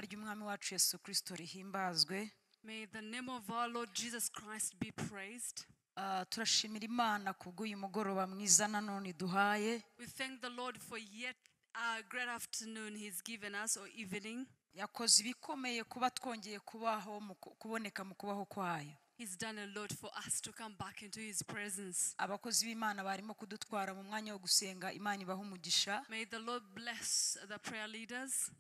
ry'umwami wacu yesu kirisito rihimbazwe May the name of our Lord Jesus Christ be praised. Ah, turashimira imana kubw'uyu mugoroba mwiza nanone iduhaye We thank the Lord for yet a great afternoon He's given us or evening. yakoze ibikomeye kuba twongeye kubaho mu ku- kuboneka mu kubaho kwayo He's done a lot for us to come back into His presence. abakozi b'imana barimo kudutwara mu mwanya wo gusenga imana ibaha umugisha May the Lord bless the prayer leaders.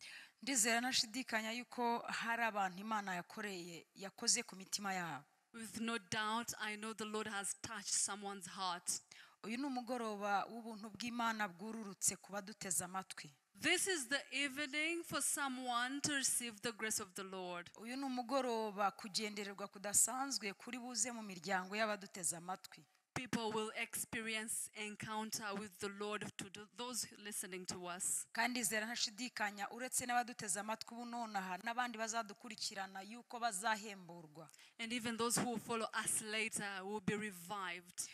ndizera nashidikanya yuko hari abantu imana yakoreye yakoze ku mitima yabo With no doubt, I know the Lord has touched someone's heart. uyu ni umugoroba w'ubuntu bw'imana bwururutse ku baduteze amatwi This is the evening for someone to receive the grace of the Lord. uyu ni umugoroba kugendererwa kudasanzwe kuri buze mu miryango y'abaduteze amatwi People will experience encounter with the Lord to do- those listening to us. kandi zera ntashidikanya uretse n'abaduteze amatwi ubu nonaha n'abandi bazadukurikirana yuko bazahemburwa And even those who will follow us later will be revived.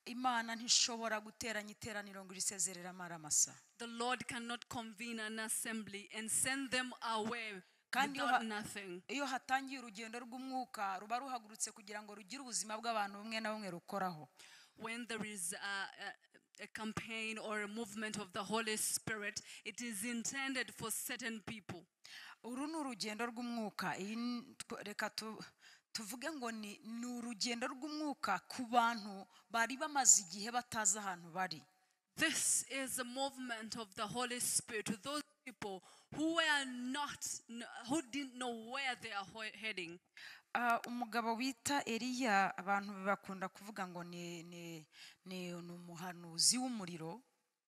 imana ntishobora guteranya iteraniro ngo irisezerere amaramasa The Lord cannot convene an assembly and send them away Kandi without aba- nothing. iyo hatangiye urugendo rw'umwuka ruba ruhagurutse kugira ngo rugire ubuzima bw'abantu bumwe na bumwe rukoraho When there is a, a, a campaign or a movement of the Holy Spirit, it is intended for certain people. uru ni urugendo rw'umwuka iyi ni- tw- reka tu- tuvuge ngo ni ni urugendo rw'umwuka ku bantu bari bamaze igihe batazi ahantu bari This is a movement of the Holy Spirit to those people who were not, kn- who didn't know where they are ho- heading. Ah, umugabo wita eliya abantu bakunda kuvuga ngo ni ni ni ni umuhanuzi w'umuriro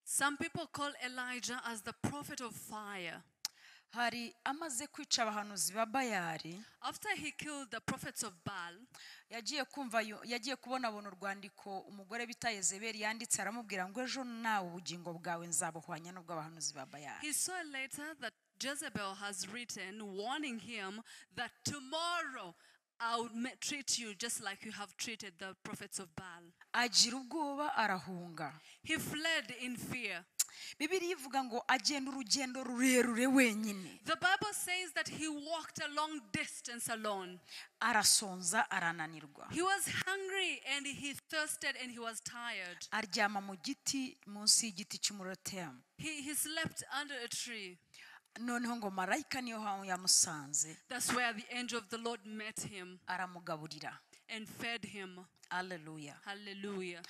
Some people call Elijah as the prophet of fire. hari amaze kwica abahanuzi ba bayari After he killed the prophets of Baal, yagiye kumva yo- yagiye kubona abona urwandiko umugore bita yezebeli yanditse aramubwira ngo ejo nawe ubugingo bwawe nzabuhwanya n'ubw'abahanuzi ba bayari he saw later that Jezebel has written, warning him that tomorrow I would ma- treat you just like you have treated the prophets of Baal. agira ubwoba arahunga He fled in fear. bibiriya ivuga ngo agenda urugendo rurerure wenyine The Bible says that he walked a long distance alone. arasonza arananirwa He was hungry and he thirsted and he was tired. aryama mu giti munsi y'igiti cy'umurotemu He, he slept under a tree. noneho ngo marayika niyo hantu yamusanze That's where the angel of the Lord met him aramugaburira and fed him. aleluya Hallelujah.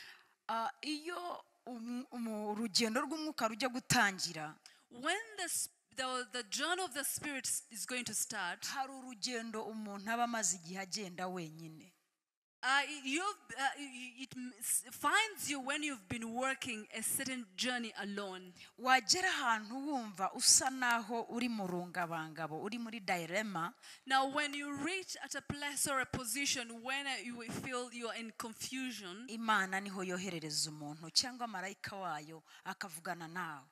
Ah, iyo umu- umu- urugendo rw'umwuka rujya gutangira When the, sp- the, the journey of the Spirit s- is going to start, hari urugendo umuntu aba amaze igihe agenda wenyene uh, you've, uh, y- it m- s- finds you when you've been working a certain journey alone. wagera ahantu wumva usa naho uri mu rungabangabo uri muri direma Now, when you reach at a place or a position when uh, you will feel you are in confusion, imana niho yoherereza umuntu cyangwa marayika wayo akavugana nawe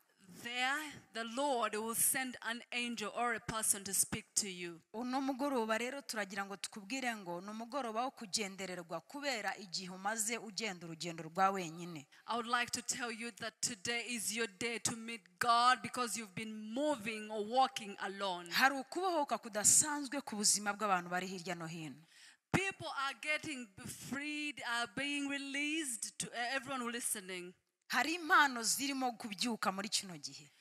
there the Lord will send an angel or a person to speak to you. uno mugoroba rero turagira ngo tukubwire ngo ni umugoroba wo kugendererwa kubera igihe umaze ugenda urugendo rwa wenyine I would like to tell you that today is your day to meet God because you've been moving or walking alone. hari ukubohoka kudasanzwe ku buzima bw'abantu bari hirya no hino People are getting freed, are being released to everyone who listening. hari impano zirimo kubyuka muri kino gihe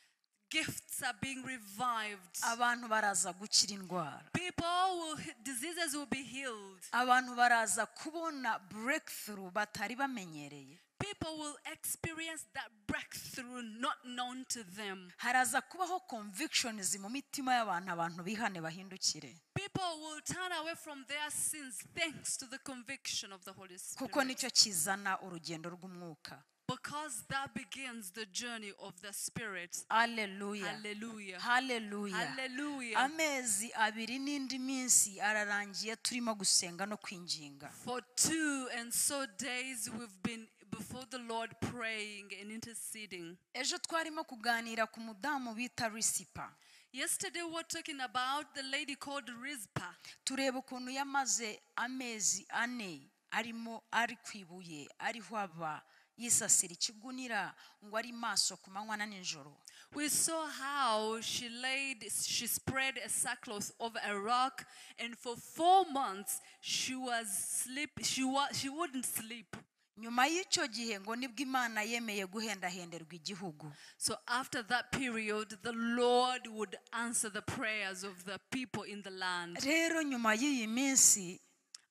Gifts are being revived. abantu baraza gukira indwara People will, diseases will be healed. abantu baraza kubona breakthrough batari bamenyereye People will experience that breakthrough not known to them. haraza kubaho convictions mu mitima y'abantu abantu bihane bahindukire People will turn away from their sins thanks to the conviction of the Holy kuko Spirit. nicyo kizana urugendo rw'umwuka Because that begins the journey of the Spirit. aleluya Hallelujah. haleluya Hallelujah. amezi abiri n'indi minsi ararangiye turimo gusenga no kwinginga For two and so days we've been before the Lord praying and interceding. ejo twarimo kuganira ku mudamu bita risipa Yesterday we were talking about the lady called Rizpah. tureba ukuntu yamaze amezi ane arimo ari ku ibuye ariho aba yisasira ikigunira ngo ari maso ku manywa na nijoro We saw how she laid, she spread a sackcloth over a rock, and for four months she was sleep. She wa- she wouldn't sleep. nyuma y'icyo gihe ngo nibwo imana yemeye guhendahenderwa igihugu So after that period, the Lord would answer the prayers of the people in the land. rero nyuma y'iyi minsi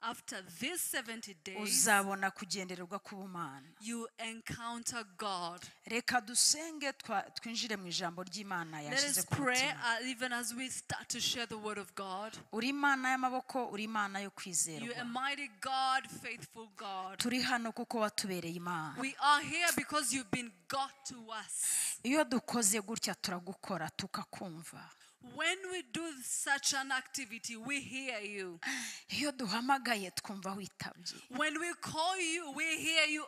After these 70 days, uzabona kugendererwa k'ubumana you encounter God. reka dusenge twa- twinjire mu ijambo ry'imana Let yashyize us ku pray mutima uh, even as we start to share the word of God. uri imana y'amaboko uri imana yo You kwizerwa a mighty God, faithful God. turi hano kuko watubereye imana We are here because you've been God to us. iyo dukoze gutya turagukora tukakumva When we do such an activity, we hear you. iyo duhamagaye twumva witabye When we call you, we hear you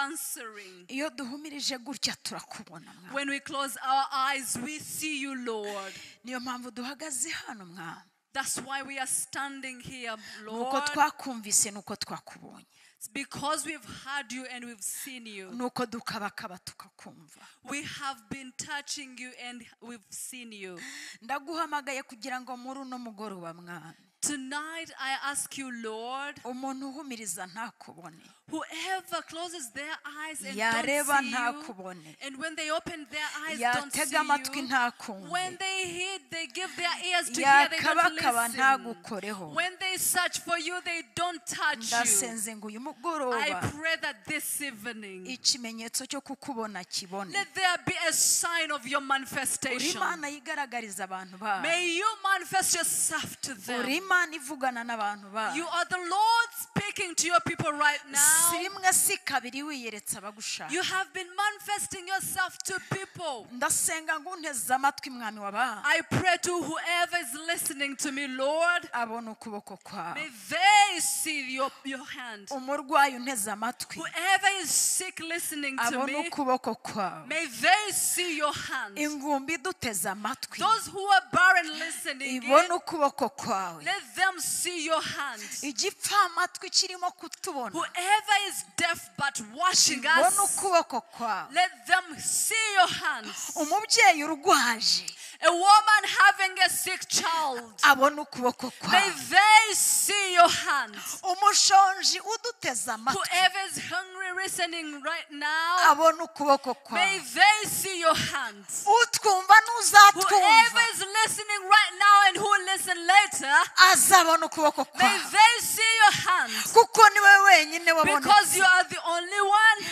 answering. iyo duhumirije gutya turakubona mwami When we close our eyes, we see you, Lord. niyo mpamvu duhagaze hano mwami That's why we are standing here, nuko Lord. twakumvise nuko twakubonye It's because we've heard you and we've seen you. nuko dukabakaba tukakumva We have been touching you and we've seen you. ndaguhamagaye kugira ngo muri uno mugoroba mwami Tonight, I ask you, Lord, umuntu uhumiriza ntakubone whoever closes their eyes and Yareba don't see you, ntakubone. and when they open their eyes, don't see yatega amatwi you. When ntakumve they hear, they give their ears to hear, they yakabakaba don't listen. ntagukoreho When they search for you, they don't touch you. ndasenze ngo uyu I mugoroba pray that this evening, ikimenyetso cyo kukubona kibone let there be a sign of your uri manifestation. imana yigaragariza abantu bayo May you manifest yourself to uri them. imana ivugana n'abantu You bayo are the Lord speaking to your people right now. si rimwe si kabiri wiyeretse abagushaka You have been manifesting yourself to people. ndasenga ngo unteze amatwi mwami wabaha I pray to whoever is listening to me, Lord, abona ukuboko kwawe may they see your, your hand. umurwayi unteze amatwi Whoever is sick listening to abona me, ukuboko kwawe may they see your hand. ingumbi iduteze amatwi Those who are barren listening, in, ibona ukuboko kwawe let them see your hand. igipfamatwi kirimo kutubona Whoever is deaf but watching ibona us, ukuboko kwawe let them see your hands. umubyeyi urwaje A woman having a sick child, abona ukuboko may kwawe they see your hand. umushonji uduteze amatwi Whoever is hungry listening right now, abona ukuboko kwawe May they see your hands. utwumva Whoever n'uzatwumva is listening right now and who will listen later, azabona ukuboko may kwawe they see your hands. kuko niwe wenyine wabona Because you are the only one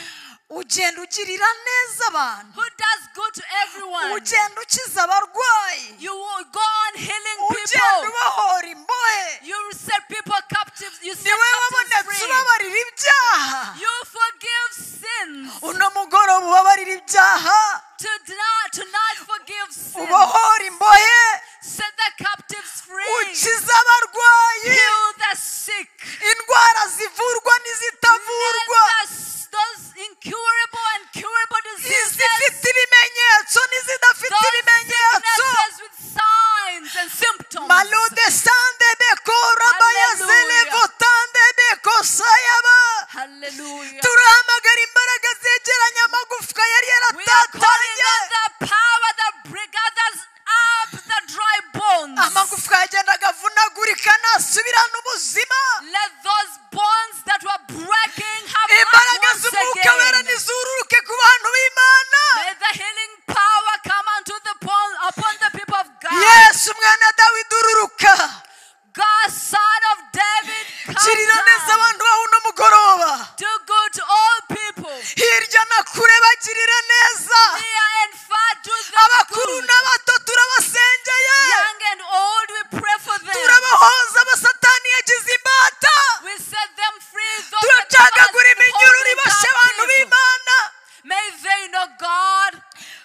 ugenda ugirira neza abantu who does good to everyone. ugenda ukiza abarwayi You will go on healing ugenda people. ubahora imbohe You set people captives. You set niwe captives wabonetse free. ubabarira ibyaha You forgive sins. uno mugoroba ubabarira ibyaha Tonight, tonight forgive sins. ubohora imbohe Set the captives free. ukiza abarwayi Heal the sick. indwara zivurwa n'izitavurwa Let us- those incurable and curable diseases, izifite ibimenyetso n'izidafite those ibimenyetso sicknesses with signs and symptoms. malude sandebeko rabayazelebotandebeko sayaba Hallelujah. turahamagara imbaraga zegeranya amagufwa yari We are calling yaratatanye on the power that bring others up the dry bones. amagufwa yagendaga avunagurika nasubirana ubuzima Let those bones that were breaking have life imbaraga once z'umwuka wera again. nizururuke ku bantu b'imana May the healing power come unto the bone upon the people of God. yesu umwana wa dawidi ururuka God, son of David, kirira neza come down. abantu bawe uno mugoroba Do good to all people. hirya na kure bagirira neza Near and far do them abakuru good. n'abato turabasengeye Young and old, we pray for them. turabahoza abasatani yagize imbata We set them free. Those that have turacagagura been iminyururu holding iboshe abantu captive. b'imana May they know God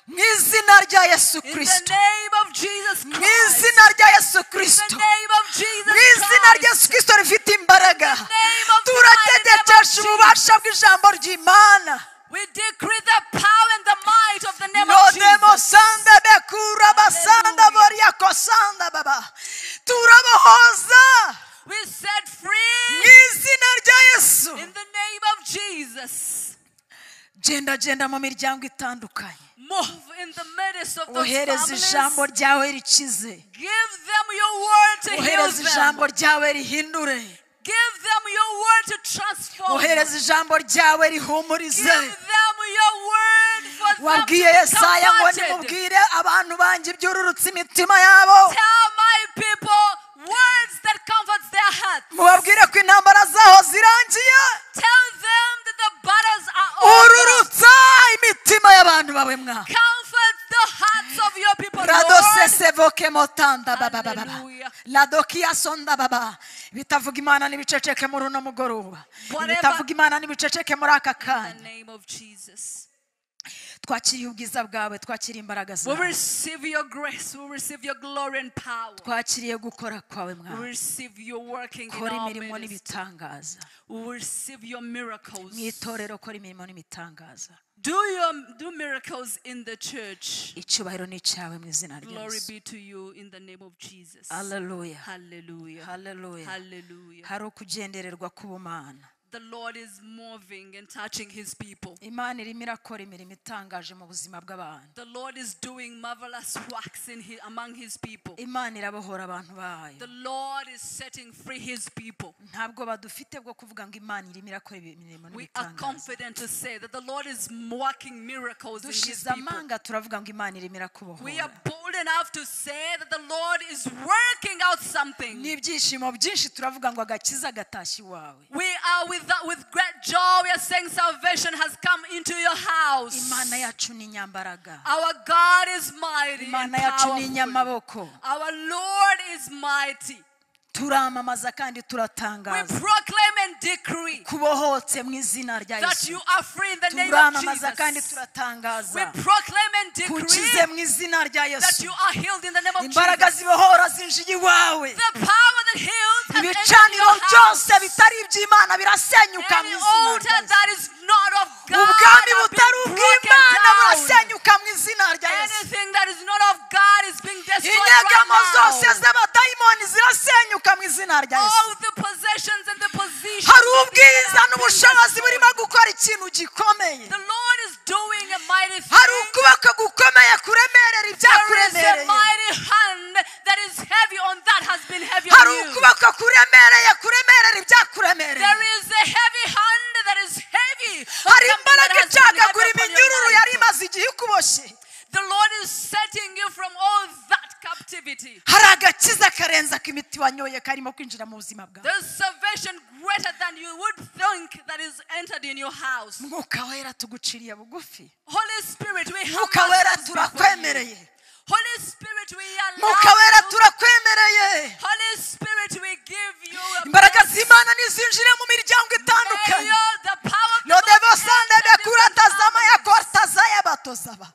mu izina rya yesu in the kirisito name of Jesus mu Christ. izina rya yesu In the kirisito name of Jesus mu izina rya Christ. yesu kirisito rifite imbaraga name of turatetesha the mighty name of ububasha bw'ijambo ry'imana We decree the power and the might of the name of nodemo Jesus. sanda bekura basanda Hallelujah. boriako sanda baba turabahoza We set mu free izina rya yesu in the name of Jesus. gendagenda mu miryango itandukanye Move in the midst of those ohereza families. ijambo ryawe rikize Give them your word to heal ohereza ijambo them. ryawe rihindure Give them your word to transform. ohereza ijambo ryawe Give rihumurize them your word for them to wabwiye be yesaya ngo comforted. nimubwire abantu banjye ibyururutse imitima yabo Tell my people words that comforts their hearts. mubabwire ko intambara zaho zirangiye Tell them that the battles are over. ururutsa imitima y'abantu bawe mwa Comfort the hearts of your people, Lord. radoseseboke motanda babababa Hallelujah. ladokiya sonda baba bitavuga imana n'ibiceceke muri uno mugoroba Whatever- bitavuga imana n'ibiceceke muri aka In the kanya name of Jesus. twakiriye ubwiza bwawe twakiriye imbaraga We zawe receive your grace. We receive your glory and power. twakiriye gukora kwawe We mwa receive your working in kora our imirimo midst. n'ibitangaza We receive your miracles. mu itorero kora imirimo n'ibitangaza Do your do miracles in the church. icyubahiro ni icyawe mu izina rya Glory yesu be to you in the name of Jesus. haleluya Hallelujah. haleluya Hallelujah. hari ukugendererwa k'ubumana The Lord is moving and touching his people. imana irimo irakora imirimo itangaje mu buzima bw'abantu The Lord is doing marvelous works in his, among his people. imana irabohora abantu bayo The Lord is setting free his people. ntabwo badufite bwo kuvuga ngo imana irimo irakora imirimo We are n'ibitangaza confident to say that the Lord is working miracles in his dushize people. amanga turavuga ngo imana irimo We are irakubohora bold enough to say that the Lord is working out something. n'ibyishimo byinshi turavuga ngo agakiza gatashye iwawe We are with, with great joy. We are saying salvation has come into your house. imana yacu ni inyambaraga Our God is mighty. imana and yacu ni powerful. inyamaboko Our Lord is mighty. turamamaza kandi We turatangaza proclaim and decree kubohotse mu izina rya that yesu you are free in the name of turamamaza kandi Jesus. We turatangaza proclaim and kukize decree mu izina rya that yesu you are healed in the name of imbaraga Jesus. zibohora zinjiye iwawe The power that heals has entered ibicaniro your byose house. bitari iby'imana birasenyuka mu Any izina altar rya Yesu. that is not of God ubwami are butari being broken ubw'imana down. burasenyuka mu izina rya yesu Anything that is not of God is being destroyed inyegamo zose right now. z'abadayimoni zirasenyuka mu izina rya yesu All the possessions and the positions. hari of the enemy ubwiza are being n'ubushobozi burimo destroyed. gukora ikintu gikomeye The Lord is doing a mighty thing. hari ukuboko gukomeye kuremerera There is a ibyakuremereye mighty hand that is heavy on that has been heavy on hari you. ukuboko kuremereye kuremerera ibyakuremereye There is a heavy hand that is heavy. on hari something that imbaraga has been icagagura heavy upon your iminyururu life. yari imaze igihe ikuboshye The Lord is setting you from all that captivity. hari agakiza karenze ak'imiti wanyoye karimo kwinjira mu buzima bwawe There's salvation greater than you would think that is entered in your house. mwuka wera tuguciriye bugufi Holy Spirit, we have mwuka wera Holy turakwemereye Spirit, we allow mwuka wera you. turakwemereye Holy Spirit, we give you a imbaraga blessing. z'imana nizinjire mu miryango May itandukanye your- the power of the Lord yodebosande enter the bekuratazama families. yakortazaya batozaba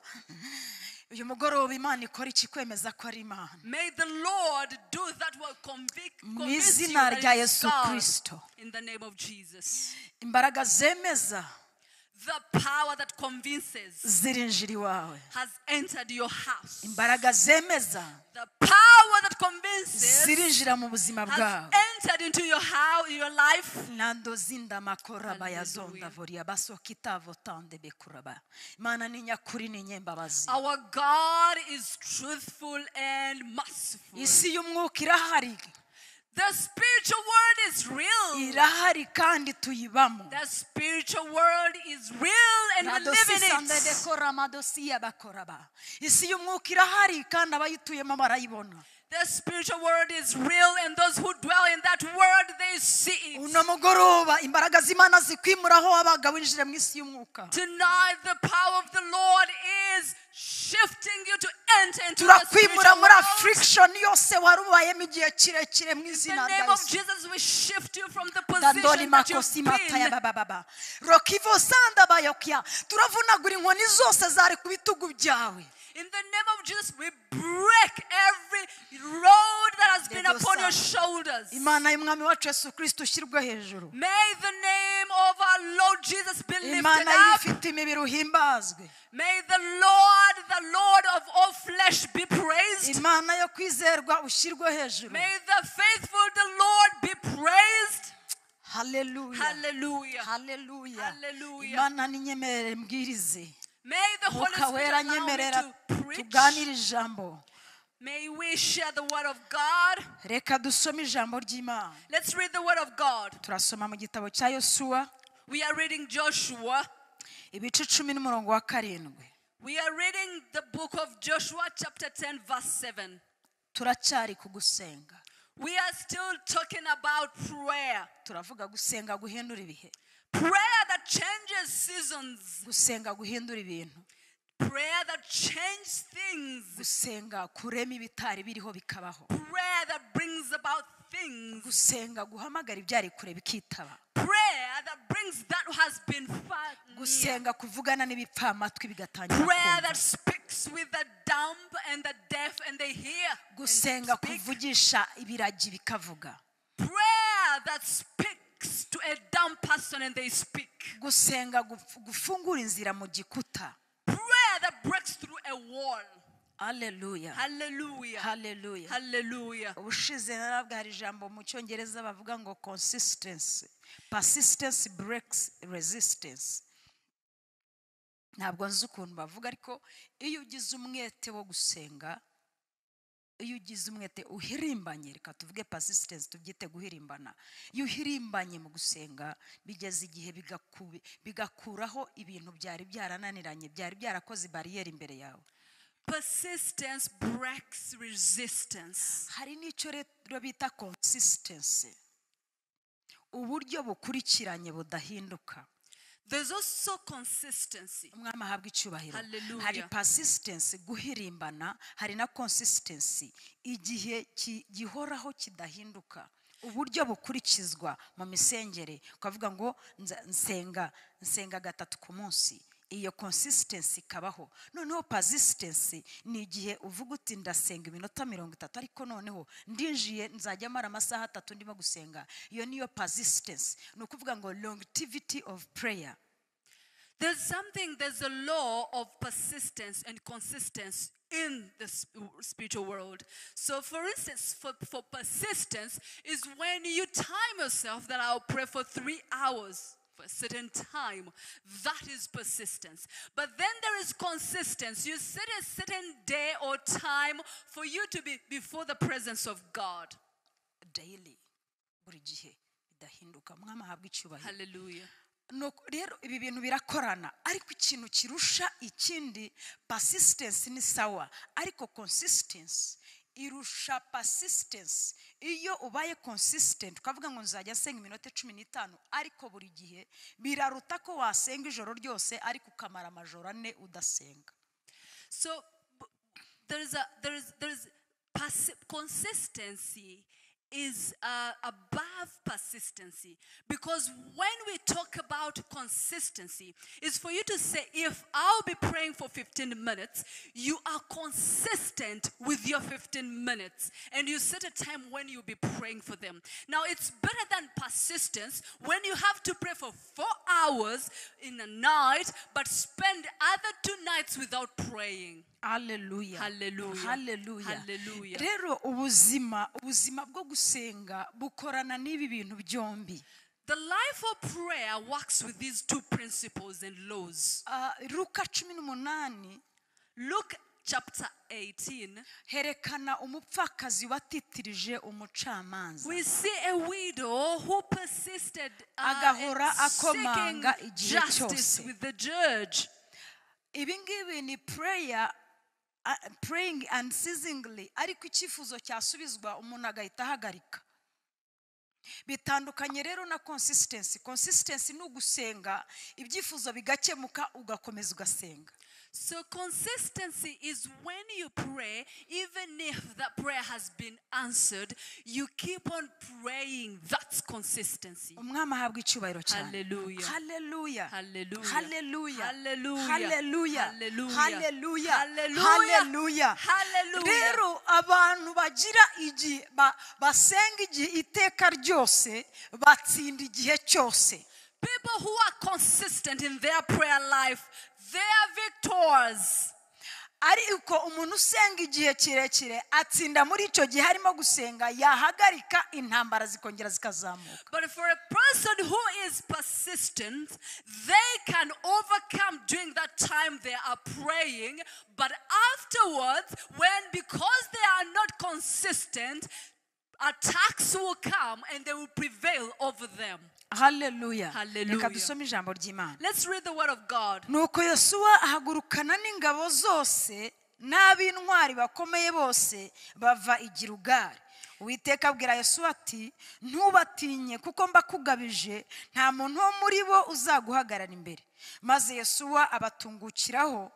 uyu mugoroba imana ikora iki kwemeza ko ari imana May the Lord do that will convict, mu convince you izina that rya it's yesu God. kirisito In the name of Jesus. imbaraga zemeza The power that convinces zirinjira iwawe has entered your house. imbaraga zemeza The power that convinces zirinjira mu buzima has bwawe entered into your house, your life. nando zinda makora bayazonda Hallelujah. voria basokitavo tande bekuraba imana ni nyakuri ni nyembabazi Our God is truthful and merciful. isi y'umwuka irahari The spiritual world is real. irahari kandi tuyibamo The spiritual world is real and we live Radosi in sande it. dekora madosiya bakoraba isi y'umwuka irahari kandi abayituyemo barayibona The spiritual world is real and those who dwell in that world, they see it. uno mugoroba imbaraga z'imana zikwimuraho wabaga winjire mu isi y'umwuka Tonight, the power of the Lord is shifting you to enter into the turakwimura spiritual muri world. afurikishoni yose wari ubayemo igihe kirekire mu In izina the rya name of yesu Jesus, we shift you from the dandoni position that makosi you've mata ya been. bababa rokivo sanda bayokya turavunagura inkoni zose zari ku bitugu byawe In the name of Jesus, we break every road that has been upon your shoulders. imana y'umwami wacu yesu kirisito ushyirwe hejuru May the name of our Lord Jesus be lifted imana up. y'ibifite imibiri uhimbazwe May the Lord, the Lord of all flesh, be praised. imana yo kwizerwa ushyirwe hejuru May the faithful, the Lord, be praised. haleluya Hallelujah. haleluya Hallelujah. imana ninyemerere mbwirize May the Holy mwuka Spirit wera allow me nyemerera to preach. tuganire ijambo May we share the word of God. reka dusome ijambo ry'imana Let's read the word of God. turasoma mu gitabo cya yosuwa We are reading Joshua. ibice icumi n'umurongo wa karindwi We are reading the book of Joshua, chapter 10, verse 7. turacyari ku gusenga We are still talking about prayer. turavuga gusenga guhindura ibihe Prayer that changes seasons. gusenga guhindura ibintu Prayer that changes things. gusenga kurema ibitari biriho bikabaho Prayer that brings about things. gusenga guhamagara ibyari kure bikitaba Prayer that brings that has been far near. gusenga kuvugana n'ibipfamatwi bigatangira Prayer kumva that speaks with the dumb and the deaf and they hear. and gusenga speak. kuvugisha ibiragi bikavuga Prayer that speaks to a dumb person and they speak. gusenga guf- gufungura inzira mu gikuta Prayer that breaks through a wall. aleluya Hallelujah. haleluya Hallelujah. ubushize narabwa hari ijambo mu cyongereza bavuga ngo consistency persistence breaks resistance ntabwo nzi ukuntu bavuga ariko iyo ugize umwete wo gusenga iyo ugize umwete uhirimbanye reka tuvuge persistence tubyite guhirimbana iyo uhirimbanye mu gusenga bigeza igihe bigaku- bigakuraho ibintu byari byarananiranye byari byarakoze bariyeri imbere yawe Persistence breaks resistance. hari n'icyo rero bita consistency uburyo bukurikiranye budahinduka There's also consistency. umwami ahabwa icyubahiro Hallelujah. hari persistence guhirimbana hari na consistency igihe ki- gihoraho kidahinduka uburyo bukurikizwa mu misengere ukavuga ngo nza- nsenga nsenga gatatu ku munsi iyo consistency ikabaho noneho persistence ni igihe uvuga uti ndasenga iminota mirongo itatu ariko noneho ndinjiye nzajya mara amasaha atatu ndimo gusenga iyo niyo persistence ni ukuvuga ngo longevity of prayer There's something, there's a law of persistence and consistency in the s- spiritual world. So, for instance, for, for persistence is when you time yourself that I'll pray for three hours for a certain time. That is persistence. But then there is consistency. You set a certain day or time for you to be before the presence of God. daily buri gihe bidahinduka mwami ahabwa icyubahiro Hallelujah. Nuko rero ibi bintu birakorana ariko ikintu kirusha ikindi persistence ni sawa ariko consistency irusha persistence iyo ubaye consistent ukavuga ngo nzajya nsenga iminota cumi n'itanu ariko buri gihe biraruta ko wasenga ijoro ryose ariko ukamara amajoro ane udasenga So b- there is a there is there is persi- consistency is uh, above persistency because when we talk about consistency it's for you to say if i'll be praying for 15 minutes you are consistent with your 15 minutes and you set a time when you'll be praying for them now it's better than persistence when you have to pray for four hours in the night but spend other two nights without praying Hallelujah. Hallelujah. Hallelujah. Hallelujah. rero ubuzima ubuzima bwo gusenga bukorana n'ibi bintu byombi The life of prayer works with these two principles and laws. Ah, luka cumi n'umunani Luke chapter 18, herekana umupfakazi watitirije umucamanza we see a widow who persisted uh, Agahora in akomanga seeking igihe justice cyose. with the judge. ibi ngibi ni prayer ah, praying unceasingly ariko icyifuzo cyasubizwa umuntu agahita ahagarika bitandukanye rero na consistency consistency ni ugusenga ibyifuzo bigakemuka ugakomeza ugasenga So consistency is when you pray, even if that prayer has been answered, you keep on praying. That's consistency. umwami ahabwa icyubahiro cyane Hallelujah. haleluya Hallelujah. haleluya Hallelujah. haleluya Hallelujah. haleluya Hallelujah. haleluya Hallelujah. rero abantu bagira igihe ba- basenga igihe iteka ryose batsinda igihe cyose People who are consistent in their prayer life, they are victors. ariko umuntu usenga igihe kirekire atsinda muri icyo gihe arimo gusenga yahagarika intambara zikongera zikazamuka But for a person who is persistent, they can overcome during that time they are praying. But afterwards, when because they are not consistent, attacks will come and they will prevail over them. haleluya Hallelujah. reka dusome ijambo ry'imana Let's read the word of God. nuko yosuwa ahagurukana n'ingabo zose n'ab'intwari bakomeye bose bava i Gilugari uwiteka abwira yosuwa ati ntubatinye kuko mbakugabije nta muntu wo muri bo uzaguhagarara imbere maze yosuwa abatungukiraho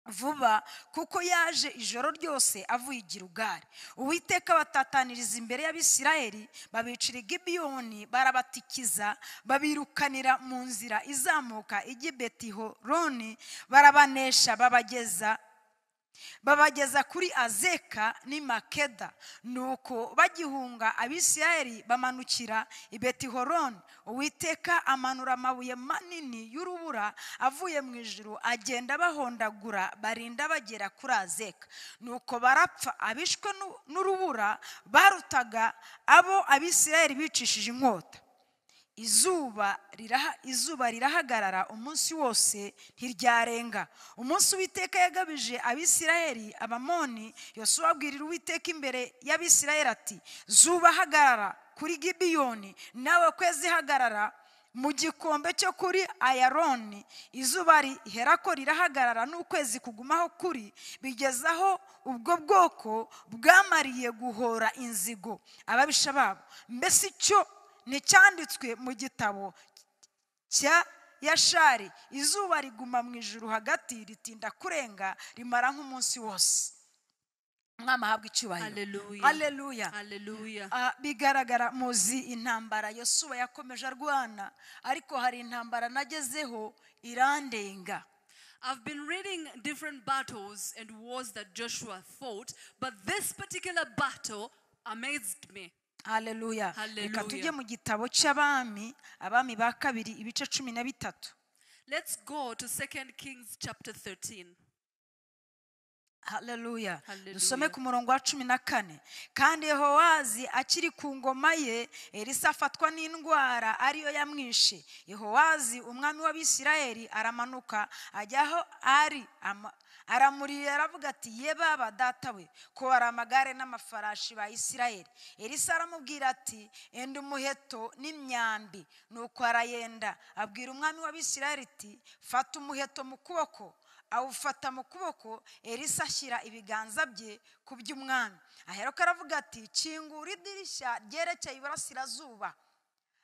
vuba kuko yaje ijoro ryose avuye i Gilugari uwiteka batataniriza imbere y'abisirayeli babicira i gibiyoni barabatikiza babirukanira mu nzira izamuka ijya i betihoroni barabanesha babageza babageza kuri azeka n'i makeda nuko bagihunga abisirayeli bamanukira i betihoroni uwiteka amanura amabuye manini y'urubura avuye mu ijuru agenda bahondagura barinda bagera kuri azeka nuko barapfa abishwe n'u- n'urubura barutaga abo abisirayeli bicishije inkota izuba riraha izuba rirahagarara umunsi wose ntiryarenga umunsi uwiteka yagabije abisirayeli abamoni yosuwa abwirira uwiteka imbere y'abisirayeli ati zuba hagarara kuri gibiyoni nawe kwezi hagarara mu gikombe cyo kuri ayaroni izuba rihera ko rirahagarara n'ukwezi kugumaho kuri bigeze aho ubwo bwoko bwamariye guhora inzigo ababisha babo mbese icyo nticyanditswe mu gitabo cya yashari izuba riguma mu ijuru hagati ritinda kurenga rimara nk'umunsi wose umwami ahabwa icyubahiro Hallelujah. Hallelujah. Hallelujah. Ah, bigaragara muzi intambara yosuwa yakomeje arwana ariko hari intambara nagezeho irandenga I've been reading different battles and wars that Joshua fought, but this particular battle amazed me. haleluya Hallelujah. reka tujye mu gitabo cy'abami abami ba kabiri ibice cumi na bitatu Let's go to 2 Kings chapter 13. haleluya Hallelujah. dusome ku murongo wa cumi na kane kandi yehowazi akiri ku ngoma ye elisa afatwa n'indwara ariyo yamwishe yehowazi umwami w'abisirayeli aramanuka ajya aho ari ama- aramurira aravuga ati ye baba datawe ko hari amagare n'amafarashi ba isirayeli elisa aramubwira ati enda umuheto n'imyambi nuko arayenda abwira umwami w'abisirayeli ati fata umuheto mu kuboko awufata mu kuboko elisa ashyira ibiganza bye ku by'umwami aheruka aravuga ati kingura idirishya ryerekeye iburasirazuba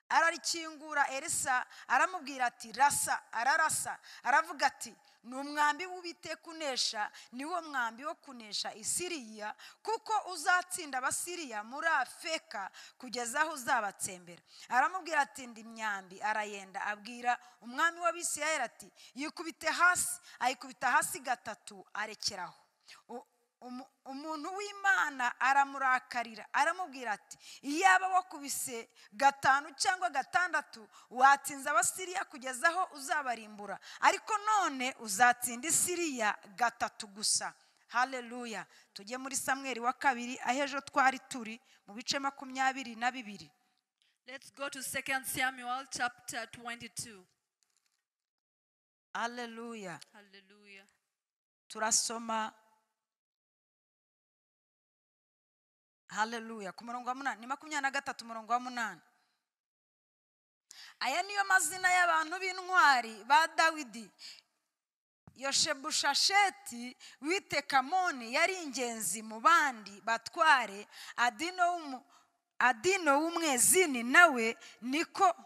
ararikingura elisa aramubwira ati rasa ararasa aravuga ati ni umwambi w'Uwiteka unesha ni wo mwambi wo kunesha isiriya kuko uzatsinda abasiriya muri afeka kugeza aho uzabatsembera aramubwira ati ndi imyambi arayenda abwira umwami w'abisirayeli ati yikubite hasi ayikubita hasi gatatu arekeraho U- umu- umuntu w'imana aramurakarira aramubwira ati iyaba wakubise gatanu cyangwa gatandatu watsinze abasiriya kugeza aho uzabarimbura ariko none uzatsinda isiriya gatatu gusa haleluya tujye muri samweri wa kabiri aho ejo twari turi mu bice makumyabiri na bibiri Let's go to 2 Samuel chapter 22. haleluya Hallelujah. turasoma haleluya ku murongo wa munani ni makumyabiri na gatatu umurongo wa munani aya niyo mazina y'abantu b'intwari ba dawidi yoshebushasheti witekamoni yari ingenzi mu bandi batware adino w'umu- adino w'umwezini nawe niko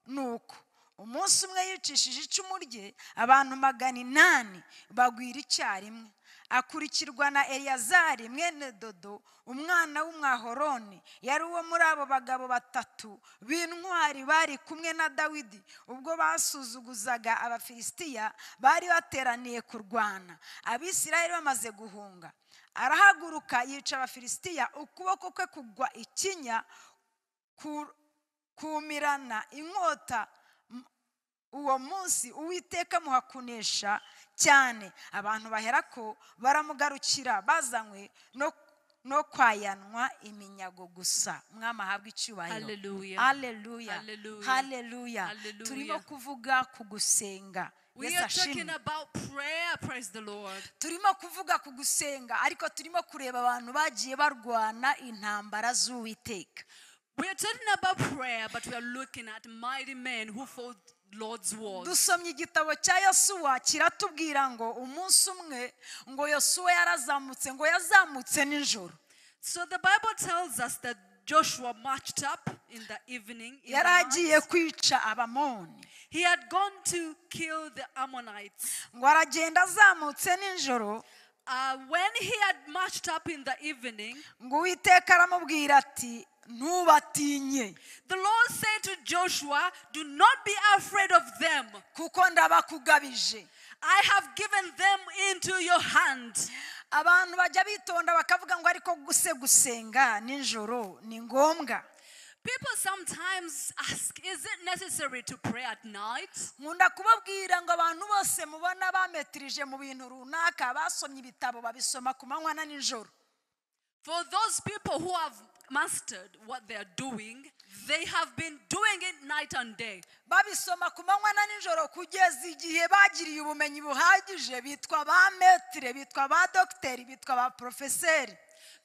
nuko umunsi umwe yicishije icumu rye abantu magana inani bagwira icyarimwe akurikirwa na eliyazari mwene dodo umwana w'umwahoroni yari uwo muri abo bagabo batatu b'intwari bari kumwe na dawidi ubwo basuzuguzaga abafilisitiya bari bateraniye kurwana abisirayeli bamaze guhunga arahaguruka yica abafilisitiya ukuboko kwe kugwa ikinya ku- kumirana inkota uwo munsi uwiteka amuha kunesha cyane abantu baherako baramugarukira bazanywe no no kwayanwa iminyago gusa mwami ahabwa icyubahiro Hallelujah. haleluya Hallelujah. haleluya Hallelujah. turimo kuvuga ku gusenga We Yesu are ashimwe. talking about prayer, praise the Lord. turimo kuvuga ku gusenga ariko turimo kureba abantu bagiye barwana intambara z'uwiteka We are talking about prayer, but we are looking at mighty men who fought Lord's wars. dusomye igitabo cya yosuwa kiratubwira ngo umunsi umwe ngo yosuwa yarazamutse ngo yazamutse nijoro So the Bible tells us that Joshua marched up in the evening. in the yari agiye night. kwica abamoni He had gone to kill the Ammonites. ngo aragenda azamutse nijoro Uh, when he had marched up in the evening, ngo uwiteka aramubwira ati ntubatinye the Lord said to Joshua, Do not be afraid of them. kuko ndabakugabije I have given them into your hand. abantu bajya bitonda bakavuga ngo ariko guse gusenga nijoro ni ngombwa People sometimes ask, Is it necessary to pray at night? nkunda kubabwira ngo abantu bose mubona bametirije mu bintu runaka basomye ibitabo babisoma ku manywa na nijoro For those people who have mastered what they are doing, they have been doing it night and day. babisoma ku manywa na nijoro kugeza igihe bagiriye ubumenyi buhagije bitwa ba metire bitwa ba dogiteri bitwa ba porofeseri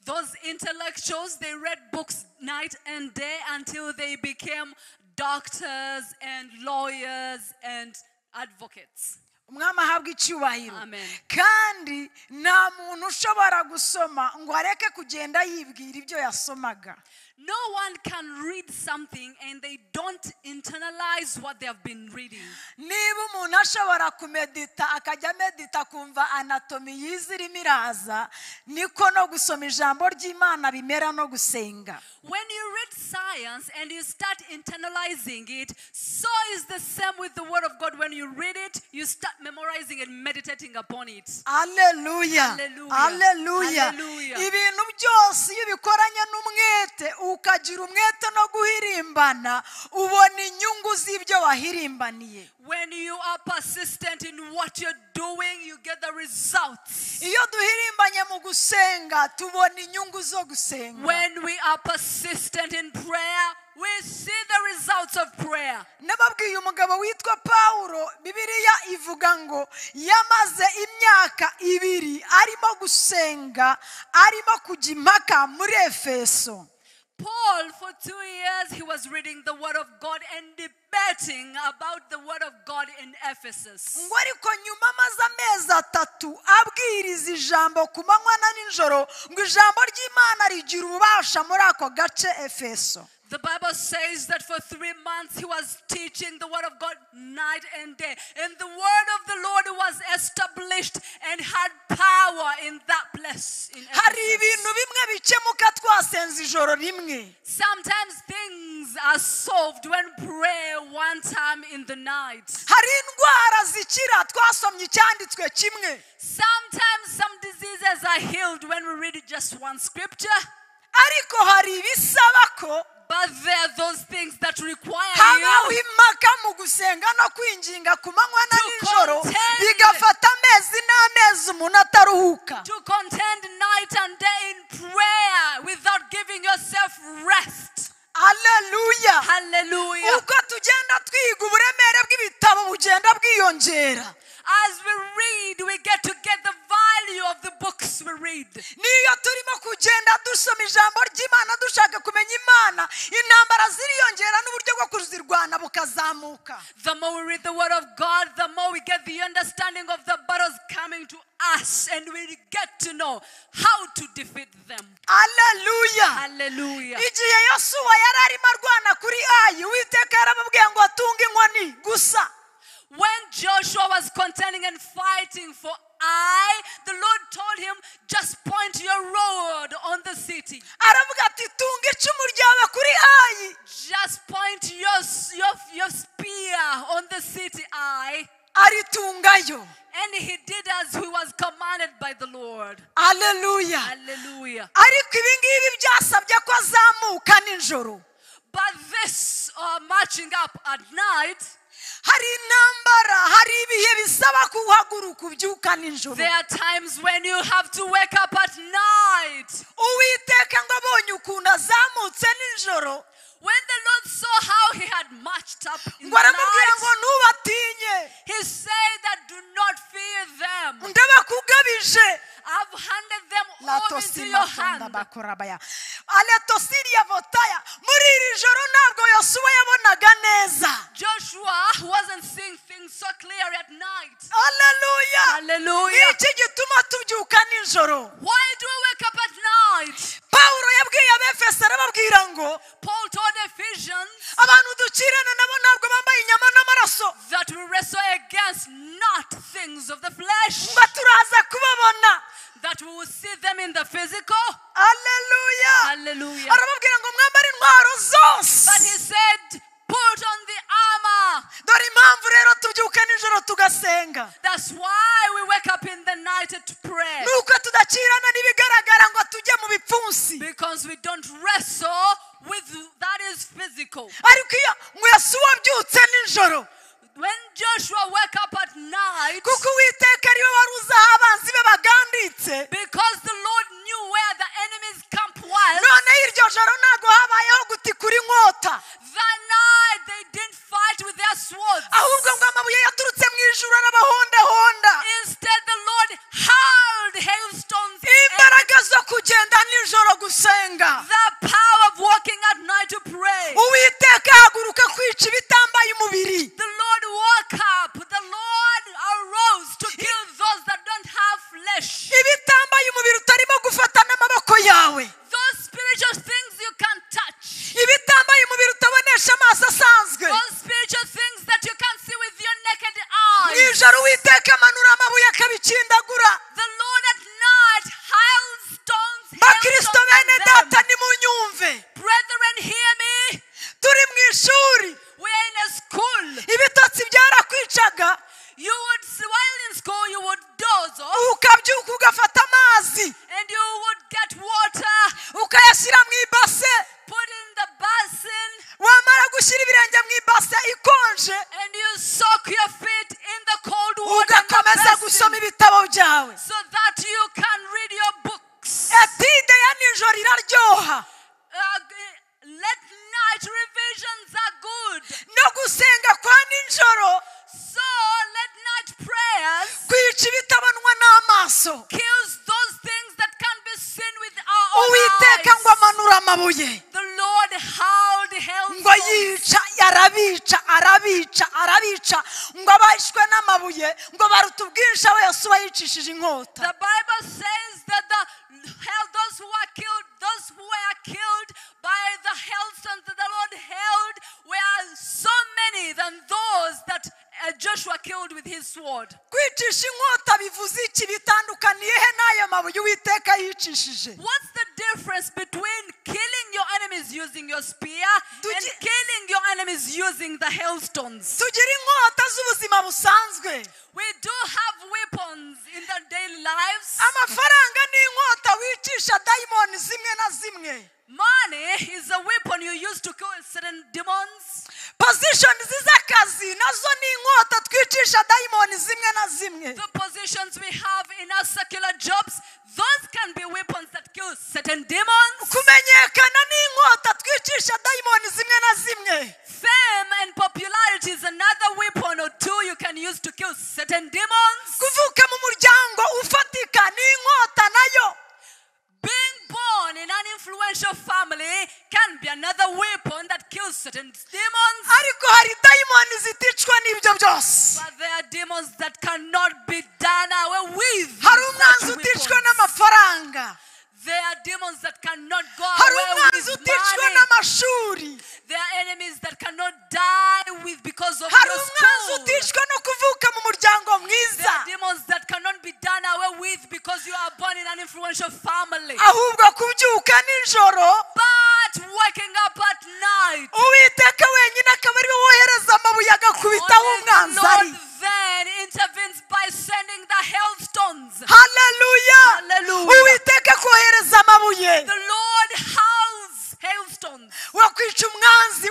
Those intellectuals, they read books night and day until they became doctors and lawyers and advocates. umwami ahabwa icyubahiro Amen. kandi nta muntu ushobora gusoma ngo areke kugenda yibwira ibyo yasomaga No one can read something and they don't internalize what they have been reading. niba umuntu ashobora kumedita akajya amedita akumva anatomi yize irimo iraza niko no gusoma ijambo ry'imana bimera no gusenga When you read science and you start internalizing it, so is the same with the Word of God. When you read it, you start memorizing and meditating upon it. aleluya Hallelujah. aleluya Hallelujah. ibintu byose iyo ubikoranye n'umwete ukagira umwete no guhirimbana ubona inyungu z'ibyo wahirimbaniye When you are persistent in what you're doing, you get the results. iyo duhirimbanye mu gusenga tubona inyungu zo gusenga When we are persistent in prayer, we see the results of prayer. nababwiye umugabo witwa pawulo bibiliya ivuga ngo yamaze imyaka ibiri arimo gusenga arimo kujya impaka muri efeso Paul, for two years, he was reading the Word of God and debating about the Word of God in Ephesus. ngo ariko nyuma amaze amezi atatu abwiriza ijambo ku manywa na nijoro ngo ijambo ry'imana rigira ububasha muri ako gace efeso The Bible says that for three months he was teaching the Word of God night and day. And the Word of the Lord was established and had power in that place. In hari Ephesus. ibintu bimwe bikemuka twasenze ijoro rimwe Sometimes things are solved when prayer one time in the night. hari indwara zikira twasomye icyanditswe kimwe Sometimes some diseases are healed when we read just one scripture. ariko hari ibisaba ko But there are those things that require habaho you impaka mu gusenga no kwinginga ku manywa na To nijoro contend. bigafata amezi n'amezi umuntu ataruhuka to contend night and day in prayer without giving yourself rest. aleluya Hallelujah. ubwo tugenda twiga uburemere bw'ibitabo bugenda bwiyongera As we read, we get to get the value of the books we read. niyo turimo kugenda dusoma ijambo ry'imana dushaka kumenya imana intambara ziriyongera n'uburyo bwo kuzirwana bukazamuka The more we read the Word of God, the more we get the understanding of the battles coming to us, and we get to know how to defeat them. aleluya Hallelujah. igihe yosuwa yari arimo arwana kuri ayi uwiteka yaramubwiye ngo atunge inkoni gusa When Joshua was contending and fighting for I, the Lord told him, just point your rod on the city. aravuga ati tunga icumu ryawe kuri ayi Just point your, s- your, your spear on the city, I. aritungayo And he did as he was commanded by the Lord. aleluya Hallelujah. ariko ibi ngibi byasabye ko azamuka nijoro But this uh, matching up at night, hari intambara hari ibihe bisaba kuhaguruka ubyuka nijoro there are times when you have to wake up at night. uwiteka ngo abonye ukuntu azamutse nijoro When the Lord saw how he had matched up in ngo the aramubwira ngo night, ntubatinye he said that do not fear them. ndabakugabije I've handed them all into your hand. latosimatondabakorabaya aletosiriya votaya muri iri joro ntabwo yosuwa yabonaga neza Joshua wasn't seeing things so clear at night. aleluya ni Hallelujah. iki gituma tubyuka nijoro Why do we wake up at night? pawulo yabwiye abefeso arababwira ngo Paul told Ephesians abantu dukirana nabo ntabwo bambaye inyama n'amaraso that we wrestle against not things of the flesh, ngo turaza kubabona that we will see them in the physical. aleluya Hallelujah. arababwira ngo mwambare intwaro zose But he said, put on the armor. dore impamvu rero tubyuka nijoro tugasenga That's why we wake up in the night to pray. ni uko tudakirana n'ibigaragara ngo tujye mu bipfunsi Because we don't wrestle with that is physical. ariko iyo ngo yasuwa abyutse nijoro When Joshua woke up at night, kuko uwiteka ariwe wari uzi aho abanzi be baganditse because the Lord knew where the enemy's camp was, noneho iryo joro ntabwo habayeho gutikura inkota that night they didn't fight with their swords. ahubwo ngo amabuye yaturutse mu ijuru arabahondahonda Instead, the Lord hurled hailstones. and imbaraga zo kugenda nijoro gusenga The power of walking at night to pray. uwiteka ahaguruka kwica ibitambaye umubiri The Lord woke up. The Lord arose to kill those that don't have flesh. ibitambaye umubiri utarimo gufata n'amaboko yawe Those spiritual things you can't touch. ibitambaye umubiri utabonesha amaso asanzwe Those spiritual things that you can't see with your naked mu eyes. ijoro uwiteka amanura amabuye akabikindagura The Lord at night hails stones. bakristo hailstones bene on them. data nimunyumve Brethren, hear me. turi mu ishuri We are in a school. ibitotsi byarakwicaga You would, while in school, you would doze off ukabyuka ugafata amazi and you would get water, ukayashyira mu ibase put in the basin, wamara gushyira ibirenge mu ibase ikonje and you soak your feet in the cold water. in the ugakomeza basin gusoma ibitabo byawe So that you can read your books. etide ya nijoro iraryoha Uh, g- let night revisions are good. no gusenga kwa nijoro So let night prayers kwica ibitabonwa n'amaso kills those things that can be seen with our own uwiteka ngo eyes. amanura amabuye The Lord howled hell. ngo yica arabica arabica arabica ngo abashwe n'amabuye ngo baruta ubwinshi abo yasuba yicishije inkota The Bible says that the hell, those who are killed, those who were killed by the hailstones that the Lord held, were so many than those that uh, Joshua killed with his sword. kwicisha inkota bivuze iki bitandukaniye he n'ayo mabuye uwiteka yicishije What's the difference between killing your enemies using your spear Did and you- killing your enemies using the hailstones? tugira inkota z'ubuzima busanzwe We do have weapons in our daily lives. amafaranga ni inkota wicisha dayimoni zimwe na zimwe Money is a weapon you use to kill certain demons. pozishoni z'akazi nazo ni inkota twicisha dayimoni zimwe na zimwe The positions we have in our secular jobs, those can be weapons that kill certain demons. kumenyekana ni inkota twicisha dayimoni zimwe na zimwe Fame and popularity is another weapon or two you can use to kill certain demons. kuvuka mu muryango ufatika ni inkota nayo Being born in an influential family can be another weapon that kills certain demons. ariko hari dayimoni ziticwa n'ibyo byose But there are demons that cannot be done away with. with hari such umwanzi uticwa weapons. n'amafaranga There are demons that cannot go hari away umwanzi with uticwa money. n'amashuri There are enemies that cannot die with because of hari your umwanzi school. uticwa no kuvuka mu muryango There mwiza are demons that cannot be done away with because you are born in an influential family. ahubwo kubyuka nijoro But waking up at night, uwiteka wenyine akaba ariwe wohereza amabuye agakubitaho only the umwanzi ari Lord then intervenes by sending the hailstones. haleluya Hallelujah. uwiteka akohereza amabuye The Lord howls hailstones. wakwica umwanzi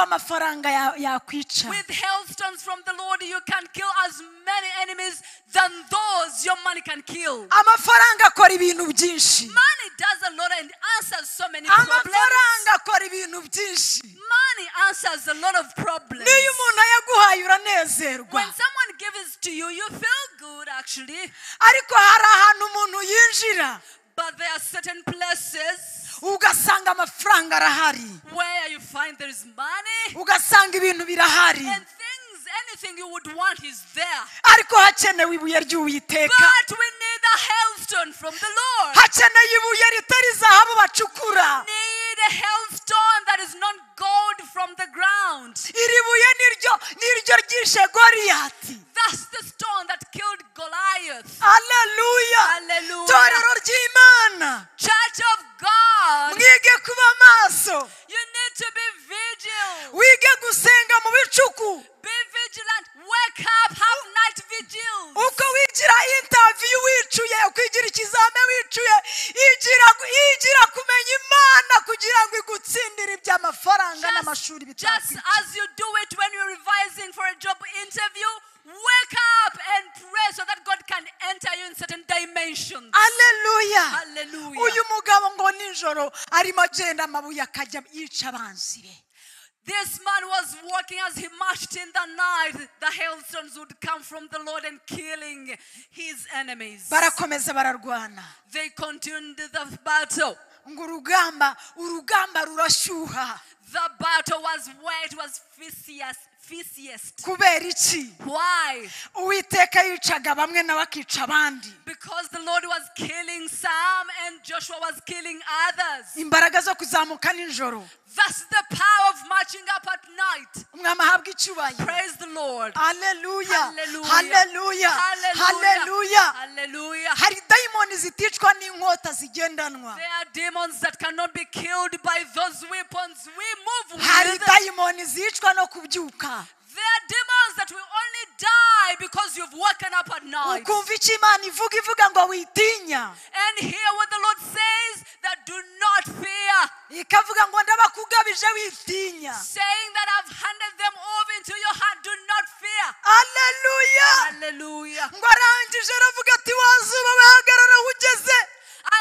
amafaranga ya- yakwica With hailstones from the Lord, you can kill as many enemies than those your money can kill. amafaranga akora ibintu byinshi Money does a lot and answers so many problems. amafaranga akora ibintu byinshi Money answers a lot of problems. n'iyo umuntu ayaguhaye uranezerwa When someone gives to you, you feel good actually, ariko hari ahantu umuntu yinjira but there are certain places ugasanga amafaranga arahari where you find there is money ugasanga ibintu birahari and things, anything you would want is there. ariko hakenewe ibuye ry'uwiteka But we need a hailstone from the Lord. hakeneye ibuye ritari zahabu bacukura Need a hailstone that is not gold from the ground. iri buye niryo niryo ryishe goriyati That's the stone that killed Goliath. aleluya Hallelujah. torero ry'imana Church of God, mwige kuba maso you need to be vigilant. wige gusenga mu bicuku Be vigilant. Wake up. Have night vigils. uko wigira intaviyu wicuye ukwigira ikizame wicuye igira igira kumenya imana kugira ngo igutsindire iby'amafaranga n'amashuri just bitakwica as you do it when you're revising for a job interview, wake up and pray so that God can enter you in certain dimensions. aleluya Hallelujah. uyu mugabo ngo nijoro arimo agenda amabuye akajya yica abanzi be This man was walking as he marched in the night. The hailstones would come from the Lord and killing his enemies. barakomeza bararwana They continued the battle. ngo urugamba urugamba rurashyuha The battle was where it was fiercest. fiercest. kubera iki Why? uwiteka yicaga bamwe nawe akica abandi Because the Lord was killing some and Joshua was killing others. imbaraga zo kuzamuka nijoro That's the power of marching up at night. umwami ahabwa icyubahiro Praise the Lord. aleluya Hallelujah. haleluya haleluya Hallelujah. Hallelujah. hari dayimoni ziticwa n'inkota zigendanwa There are demons that cannot be killed by those weapons. We move with. hari There dayimoni zicwa no kubyuka are demons that will only die because you've woken up at night. ukumva icyo imana ivuga ivuga ngo witinya And hear what the Lord says that do not fear, ikavuga ngo ndabakugabije witinya saying that I've handed them over into your hand. Do not fear. aleluya Hallelujah. ngo arangije aravuga ati wazuba wihagarara aho ugeze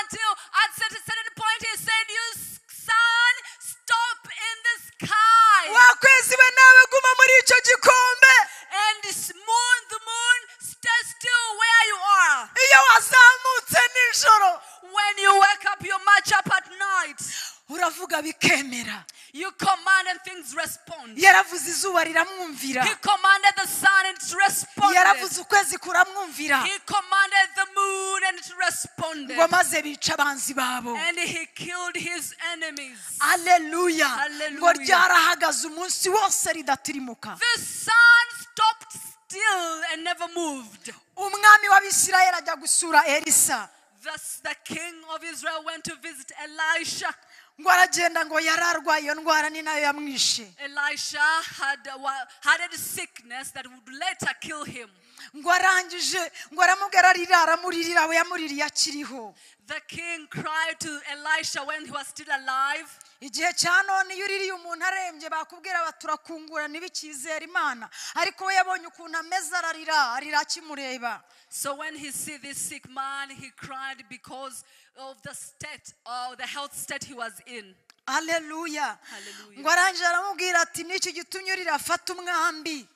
Until at cer- certain point he said, You s- sun, stop in the sky. wakwezi we nawe guma muri icyo gikombe And this moon, the moon, stay still where you are. iyo wazamutse nijoro When you wake up, you march up at night. uravuga bikemera You command and things respond. yaravuze izuba riramwumvira He commanded the sun and it responded. yaravuze ukwezi kuramwumvira He commanded the moon and it responded. ngo maze bica abanzi babo And he killed his enemies. aleluya Hallelujah. ngo ryarahagaze umunsi wose ridatirimuka The sun stopped still and never moved. umwami w'abisirayeli ajya gusura elisa Thus, the king of Israel went to visit Elisha. ngo aragenda ngo yararwaye iyo ndwara ni nayo yamwishe Elisha had, wa- had a sickness that would later kill him. ngo arangije ngo aramubwira arira aramuririra we yamuririye akiriho The king cried to Elisha when he was still alive. igihe cya none iyo uririye umuntu arembye bakubwira bati turakungura ntibikizere imana ariko we yabonye ukuntu ameze ararira arira akimureba So when he see this sick man, he cried because of the state or the health state he was in. aleluya Hallelujah. ngo arangije aramubwira ati n'iki gitumye urira afata umwambi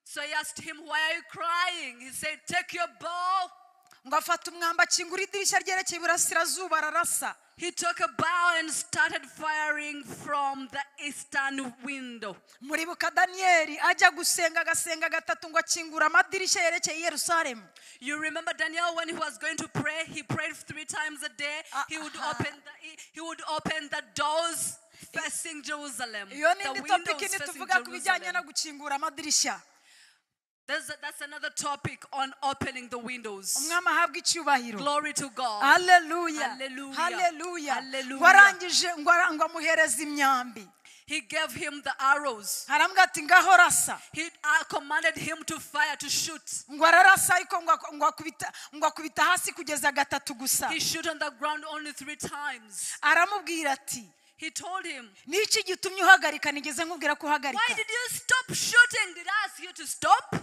So he asked him, Why are you crying? He said, Take your bow. ngo afata umwambi akingura idirishya ryerekeye iburasirazuba ararasa He took a bow and started firing from the eastern window. muribuka daniyeli ajya gusenga agasenga gatatu ngo akingura amadirishya yerekeye i yerusalemu You remember Daniel when he was going to pray, he prayed three times a day. He would Uh-huh. open the, he- he would open the doors facing Jerusalem. iyo ni the indi windows topiki facing ntituvuga ku bijyanye no Jerusalem. gukingura amadirishya There's a- that's another topic on opening the windows. umwami ahabwa icyubahiro Glory to God. haleluya Hallelujah. haleluya Hallelujah. warangije ngo ara- ngo amuhereze imyambi He gave him the arrows. arambwira ati ngaho rasa He uh, commanded him to fire, to shoot. ngo ararasa ariko ngo ak- ngo akubita ngo akubita hasi kugeza gatatu gusa He shoot on the ground only three times. aramubwira ati He told him, ni iki gitumye uhagarika nigeze nkubwira ko Why uhagarika did you stop shooting? Did I ask you to stop?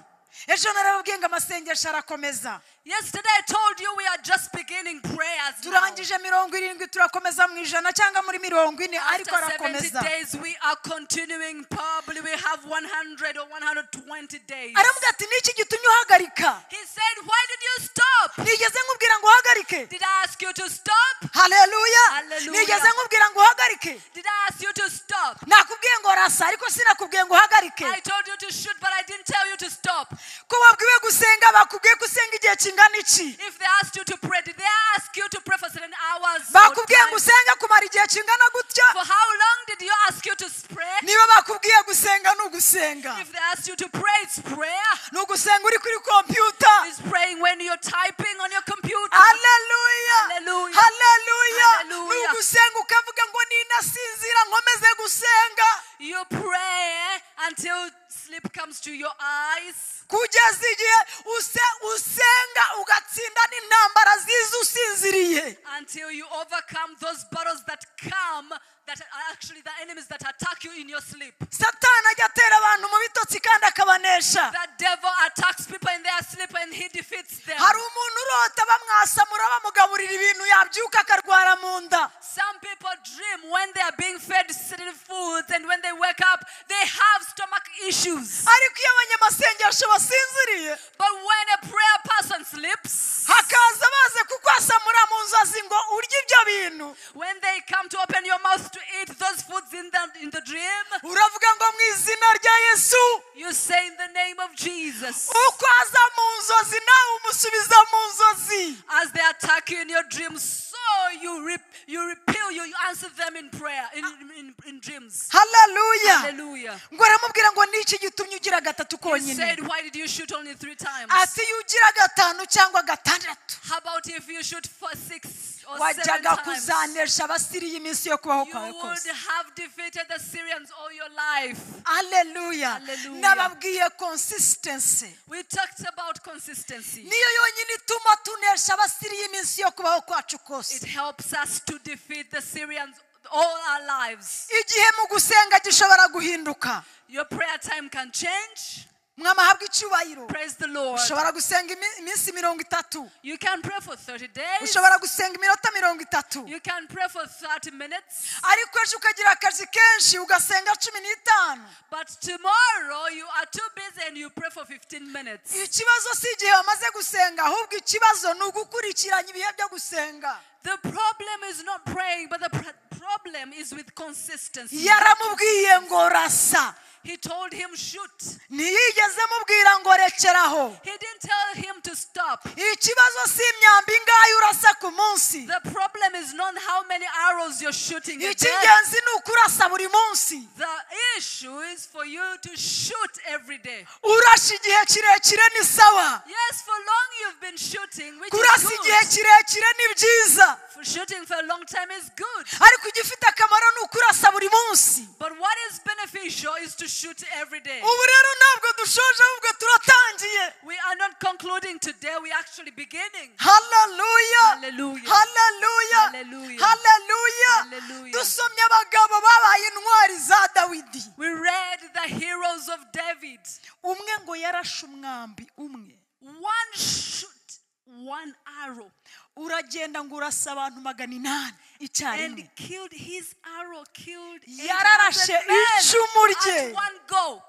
ejo narababwiye ngo amasengesho arakomeza Yesterday I told you we are just beginning prayers. now. turangije mirongo irindwi turakomeza mu ijana cyangwa muri mirongo ine ariko After 70 arakomeza days, we are continuing. Probably we have 100 or 120 days. aravuga ati ni iki gitumye uhagarika He said, Why did you stop? nigeze nkubwira ngo uhagarike Did I ask you to stop? haleluya Haleluya. nigeze nkubwira ngo uhagarike Did I ask you to stop? nakubwiye ngo rasa ariko sinakubwiye ngo uhagarike I told you to shoot, but I didn't tell you to stop. ko wabwiwe gusenga bakubwiye ko usenga igihe kingana iki If they asked you to pray, did they ask you to pray for seven hours? or bakubwiye ngo time? usenge kumara igihe kingana gutya For how long did you ask you to pray? niba bakubwiye gusenga ni ugusenga If they asked you to pray, it's prayer. ni ugusenga uri kuri kompiyuta It's praying when you're typing on your computer. haleluya Hallelujah. haleluya ni Hallelujah. ugusenga ukavuga ngo ninasinzira nkomeze gusenga You pray until sleep comes to your eyes. kugeza igihe use- usenga ugatsinda n'intambara ziza usinziriye Until you overcome those battles that come, that are actually the enemies that attack you in your sleep. satani ajya atera abantu mu bitotsi kandi akabanesha That devil attacks people in their sleep and he defeats them. hari umuntu urota bamwasamura bamugaburira ibintu yabyuka akarwara mu nda Some people dream when they are being fed certain foods, and when they wake up, they have stomach issues. ariko iyo abanyamasengesho basinziriye But when a prayer person sleeps, hakaza baze kukwasamura mu nzozi ngo urye ibyo bintu when they come to open your mouth to eat those foods in the, in the dream, uravuga ngo mu izina rya yesu you say in the name of Jesus. uko aza mu nzozi nawe umusubiza mu nzozi As they attack you in your dreams, so you, re- you repel, you, you answer them in prayer, in, in, in dreams. haleluya Hallelujah. ngo aramubwira ngo ni iki gitumye ugira gatatu He konyine said, Why did you shoot only three times? ati iyo ugira gatanu cyangwa gatandatu How about if you shoot for six or seven wajyaga times? kuzanesha abasiriya iminsi yo kubaho You kwawe would kose have defeated the Syrians all your life. haleluya Hallelujah. nababwiye consistency We talked about consistency. niyo yonyine ituma tunesha abasiriya iminsi yo kubaho kwacu It kose helps us to defeat the Syrians all our lives. igihe mu gusenga gishobora guhinduka Your prayer time can change. mwamahabwa icyubahiro Praise the Lord. ushobora gusenga imi- iminsi mirongo itatu You can pray for 30 days. ushobora gusenga iminota mirongo itatu You can pray for 30 minutes. ariko ejo ukagira akazi kenshi ugasenga cumi n'itanu But tomorrow you are too busy and you pray for 15 minutes. ikibazo si igihe wamaze gusenga ahubwo ikibazo ni ugukurikiranya ibihe byo gusenga The problem is not praying, but the pr- problem is with consistency. yaramubwiye ngo rasa He told him, shoot. ntiyigeze mubwira ngo rekeraho He didn't tell him to stop. ikibazo si imyambi ingahe urasa ku munsi The problem is not how many arrows you're shooting at them. icy'ingenzi ni ukurasa buri munsi The issue is for you to shoot every day. urasha igihe kirekire ni sawa Yes, for long you've been shooting, which is kurasa igihe good. kirekire ni byiza For shooting for a long time is good. ariko igifite akamaro ni ukurasa buri munsi But what is beneficial is to shoot every day. ubu rero ntabwo dushoje ahubwo turatangiye We are not concluding today, we're actually beginning. haleluya Hallelujah. haleluya Hallelujah. haleluya Hallelujah. dusomye abagabo babaye intwari za dawidi We read the heroes of David. umwe ngo yarashe umwambi umwe One shoot, one arrow, uragenda ngo urasa abantu magana inani and icyarimwe killed his arrow, killed 800 Yararashe icumu men rye. at one go.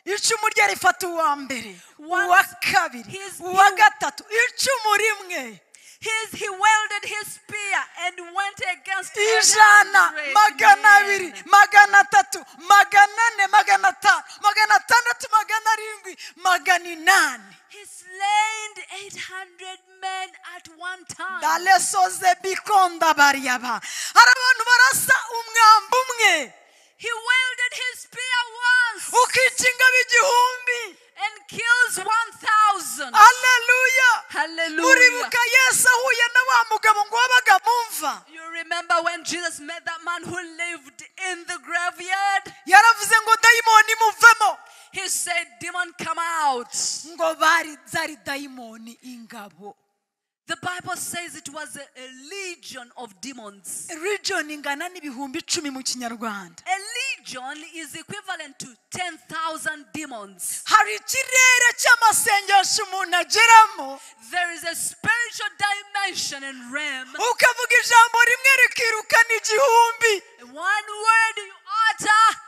icumu rye rifata uwa mbere Once uwa kabiri his uwa new- gatatu icumu rimwe His, he wielded his spear and went against ijana 800 magana men. abiri magana atatu magana ane magana atanu magana atandatu magana arindwi magana inani He slain 800 men at one time. dalesoze bikonda bariyaba hari abantu barasa umwambi umwe He wielded his spear once ukikinga b'igihumbi and kills 1,000. aleluya Hallelujah. uribuka yesu ahuye na wa mugabo ngo wabaga mumva You remember when Jesus met that man who lived in the graveyard? yaravuze ngo dayimoni muvemo He said, Demon, come out. ngo bari zari dayimoni ingabo The Bible says it was a, a legion of demons. region ingana n'ibihumbi icumi mu kinyarwanda A legion is equivalent to 10,000 demons. hari ikirere cy'amasengesho umuntu ageramo There is a spiritual dimension and realm. ukavuga ijambo rimwe rikirukana igihumbi One word you utter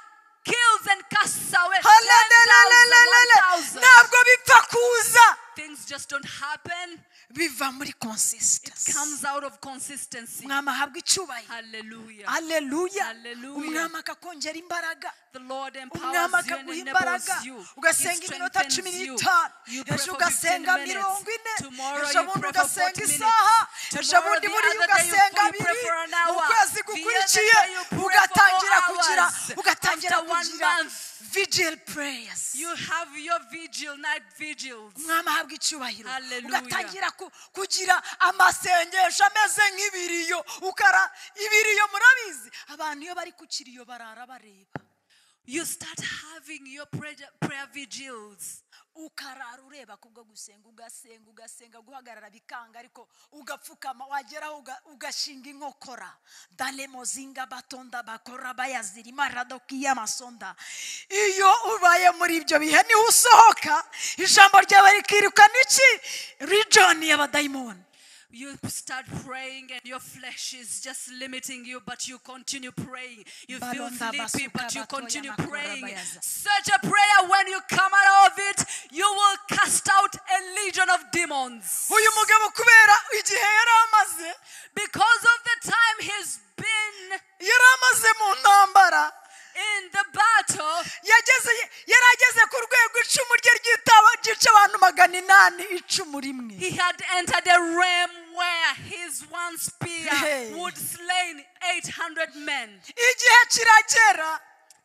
kills and casts away 10,000, Halalalalalalalala. 1,000. ntabwo bipfa kuza Things just don't happen. biva muri It consistency comes out of consistency. mwami ahabwa icyubahiro Hallelujah. aleluya Hallelujah. umwami akakongera imbaraga The Lord umwami empowers you and akaguha imbaraga enables you. ugasenga He iminota strengthens cumi you. n'itanu You pray ejo for 15 ugasenga mirongo ine minutes. Tomorrow ejo you bundi pray for 40 ugasenga minutes. isaha ejo Tomorrow bundi the buriya other day you ugasenga pray- you pray abiri for an mu hour. kwezi The other gukurikiye day you pray for ugatangira four kugira hours. ugatangira After one kugira month. vigil prayers You have your vigil, night vigils. umwami ahabwa icyubahiro Hallelujah. ugatangira ku- kugira amasengesho ameze nk'ibiriyo ukara ibiriyo murabizi abantu iyo bari ku kiriyo barara bareba You start having your prayer, prayer vigils. ukarara ureba kubwo gusenga ugasenga ugasenga guhagarara bikanga ariko ugapfukama wageraho uga- ugashinga inkokora dalemo zinga batonda bakora bayazirima radoki y'amasonda iyo ubaye muri ibyo bihe niho usohoka ijambo ryawe rikirukana iki rijoni y'abadayimoni You start praying and your flesh is just limiting you, but you continue praying. You feel Balonda sleepy, basuka but you batoya continue makura praying. bayaza. Such a prayer, when you come out of it, you will cast out a legion of demons. uyu mugabo kubera igihe yari amaze Because of the time he's been yari amaze mu ntambara in the battle, yageze yari ageze ku rwego icumu rye ryitaba ryica abantu magana inani icumu rimwe he had entered a realm where his one spear Hey. would slain 800 men. igihe kiragera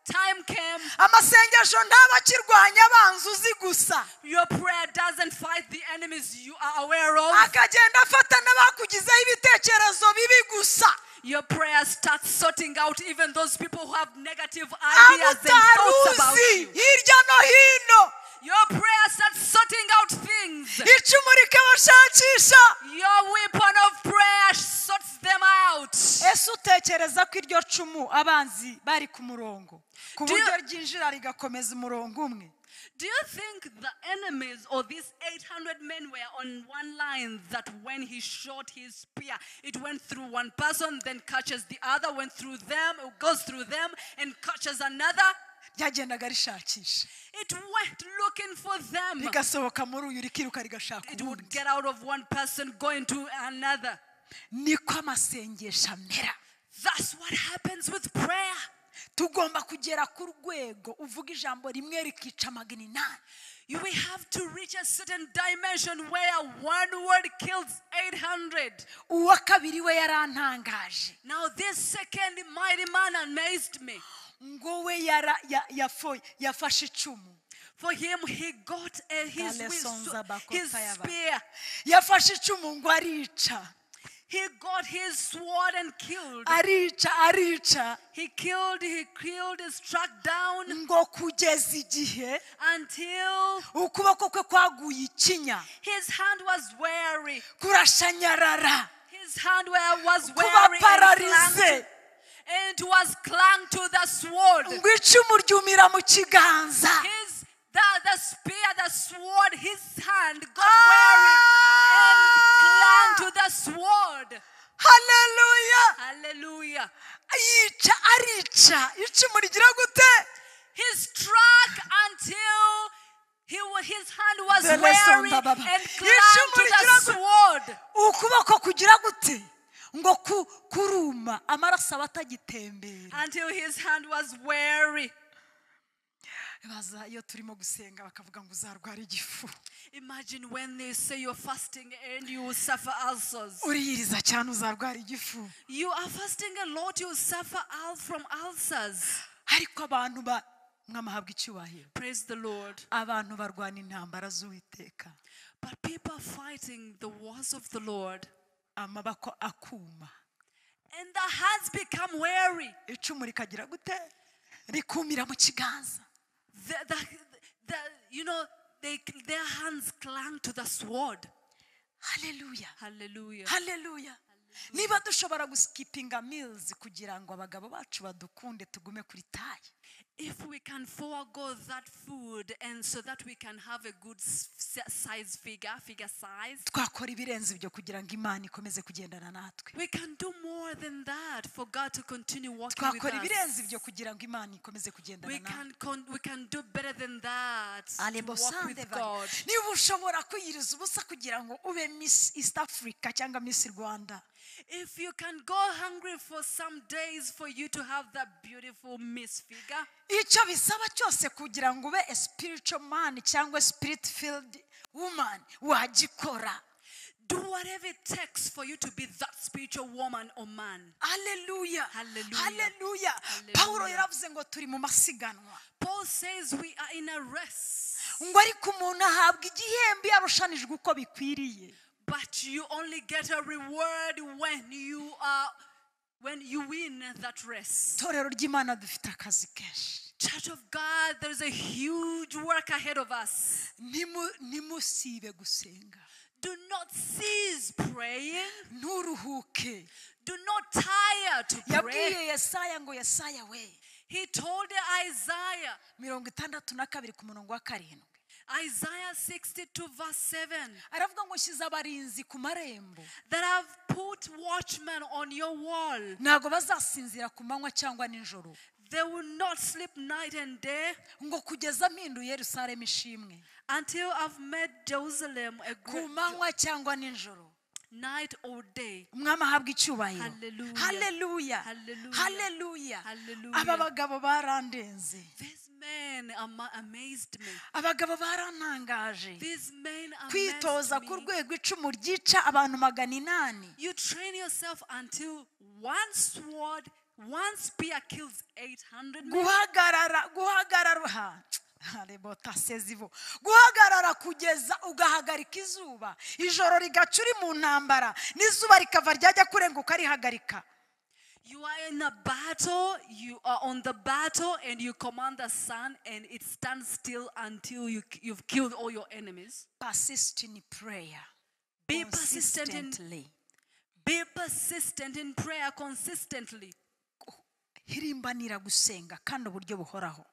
Time came. amasengesho ntaba akirwanya abanzi uzi gusa Your prayer doesn't fight the enemies you are aware of. akagenda afata n'abakugizeho ibitekerezo bibi gusa Your prayer starts sorting out even those people who have negative ideas and thoughts about abutaruzi you. hirya no hino Your prayer starts sorting out things. icumu rikabashakisha Your weapon of prayer sorts them out. ese utekereza ko iryo cumu abanzi bari ku murongo ku Do you- buryo ryinjira rigakomeza umurongo umwe Do you think the enemies or these 800 men were on one line that when he shot his spear, it went through one person, then catches the other, went through them, goes through them, and catches another? ryagendaga rishakisha It went looking for them. rigasohoka muri uyu rikiruka rigashaka It would uwundi get out of one person, go into another. niko amasengesho amera That's what happens with prayer. tugomba kugera ku rwego uvuga ijambo rimwe rikica magana inani You, we have to reach a certain dimension where one word kills 800. uwa kabiri we yarantangaje Now, this second mighty man amazed me. ngo we yara- ya- yafo- yafashe icumu For him, he got a, his, Kale wi- sonza so- bako his tayaba. spear. yafashe icumu ngo arica He got his sword and killed. arica arica He killed, he killed, he struck down ngo kugeza igihe until ukuboko kwe kwaguye ikinya his hand was weary. kurashanyarara His hand were- was kuba weary and clung pararize and was clung to the sword. ngo icumu ryumira mu kiganza His the, the spear, the sword, his hand got weary and clung Ah! to the sword. haleluya Hallelujah. yica arica icumu rigira gute He struck until he, wa- his hand was The lesson, weary Baba. and clung to the Yishimurikira ku- sword. ukuboko kugira gute ngo ku- kuruma amaraso aba atagitembera Until his hand was weary. baza iyo turimo gusenga bakavuga ngo uzarwara igifu Imagine when they say you're fasting and you will suffer ulcers. uriyiriza cyane uzarwara igifu You are fasting a lot, you suffer al- from ulcers. ariko abantu ba mwamahabwa icyubahiro Praise the Lord. abantu barwana intambara z'uwiteka But people are fighting the wars of the Lord, amaboko akuma and their hands become weary. icumu rikagira gute rikumira mu kiganza The, the, the, you know, they, their hands clung to the sword. haleluya Hallelujah. haleluya niba dushobora gusikipinga meals kugira ngo abagabo bacu badukunde tugume kuri tayi If we can forego that food and so that we can have a good s- s- size figure, figure size, twakora ibirenze ibyo kugira ngo imana ikomeze kugendana natwe we can do more than that for God to continue working with twakora ibirenze us. ibyo kugira ngo imana ikomeze kugendana We natwe can, con- we can do better than that to walk alebosande with God. niba ushobora kwiyiriza ubusa kugira ngo ube miss east africa cyangwa miss rwanda If you can go hungry for some days for you to have that beautiful misfigure, icyo bisaba cyose kugira ngo ube a spiritual man cyangwa spirit filled woman wagikora do whatever it takes for you to be that spiritual woman or man. haleluya Hallelujah. haleluya pawulo yaravuze ngo turi mu masiganwa Paul says we are in a race, ngo ariko umuntu ahabwa igihembo iyo arushanijwe uko bikwiriye but you only get a reward when you are when you win that race. itorero ry'imana dufite akazi kenshi Church of God, there's a huge work ahead of us. Ntimu- ntimusibe gusenga Do not cease praying. nturuhuke Do not tire to pray. yabwiye yesaya ngo yesaya we He told Isaiah mirongo itandatu na kabiri ku murongo wa karindwi Isaiah 62, verse 7, aravuga ngo nshyize abarinzi ku marembo that I've put watchmen on your wall. ntabwo bazasinzira ku manywa cyangwa nijoro They will not sleep night and day ngo kugeza mpinduye yerusalemu ishimwe until I've made Jerusalem a ku great manywa cyangwa nijoro night or day. umwami ahabwa icyubahiro Hallelujah. haleluya Hallelujah. haleluya Hallelujah. aba bagabo barandenze These men ama- amazed me. abagabo barantangaje These men kwitoza amazed ku me. rwego icumu ryica abantu magana inani You train yourself until one sword, one spear kills 800 men. guhagarara guhagarara ha, harebota sezibo guhagarara kugeza ugahagarika izuba ijoro rigaca uri mu ntambara n'izuba rikava ryajya kurenguka rihagarika You are in a battle, you are on the battle, and you command the sun, and it stands still until you, you've killed all your enemies. persist in prayer Be persistent in, consistently. be persistent in prayer consistently. hirimbanira gusenga kandi uburyo buhoraho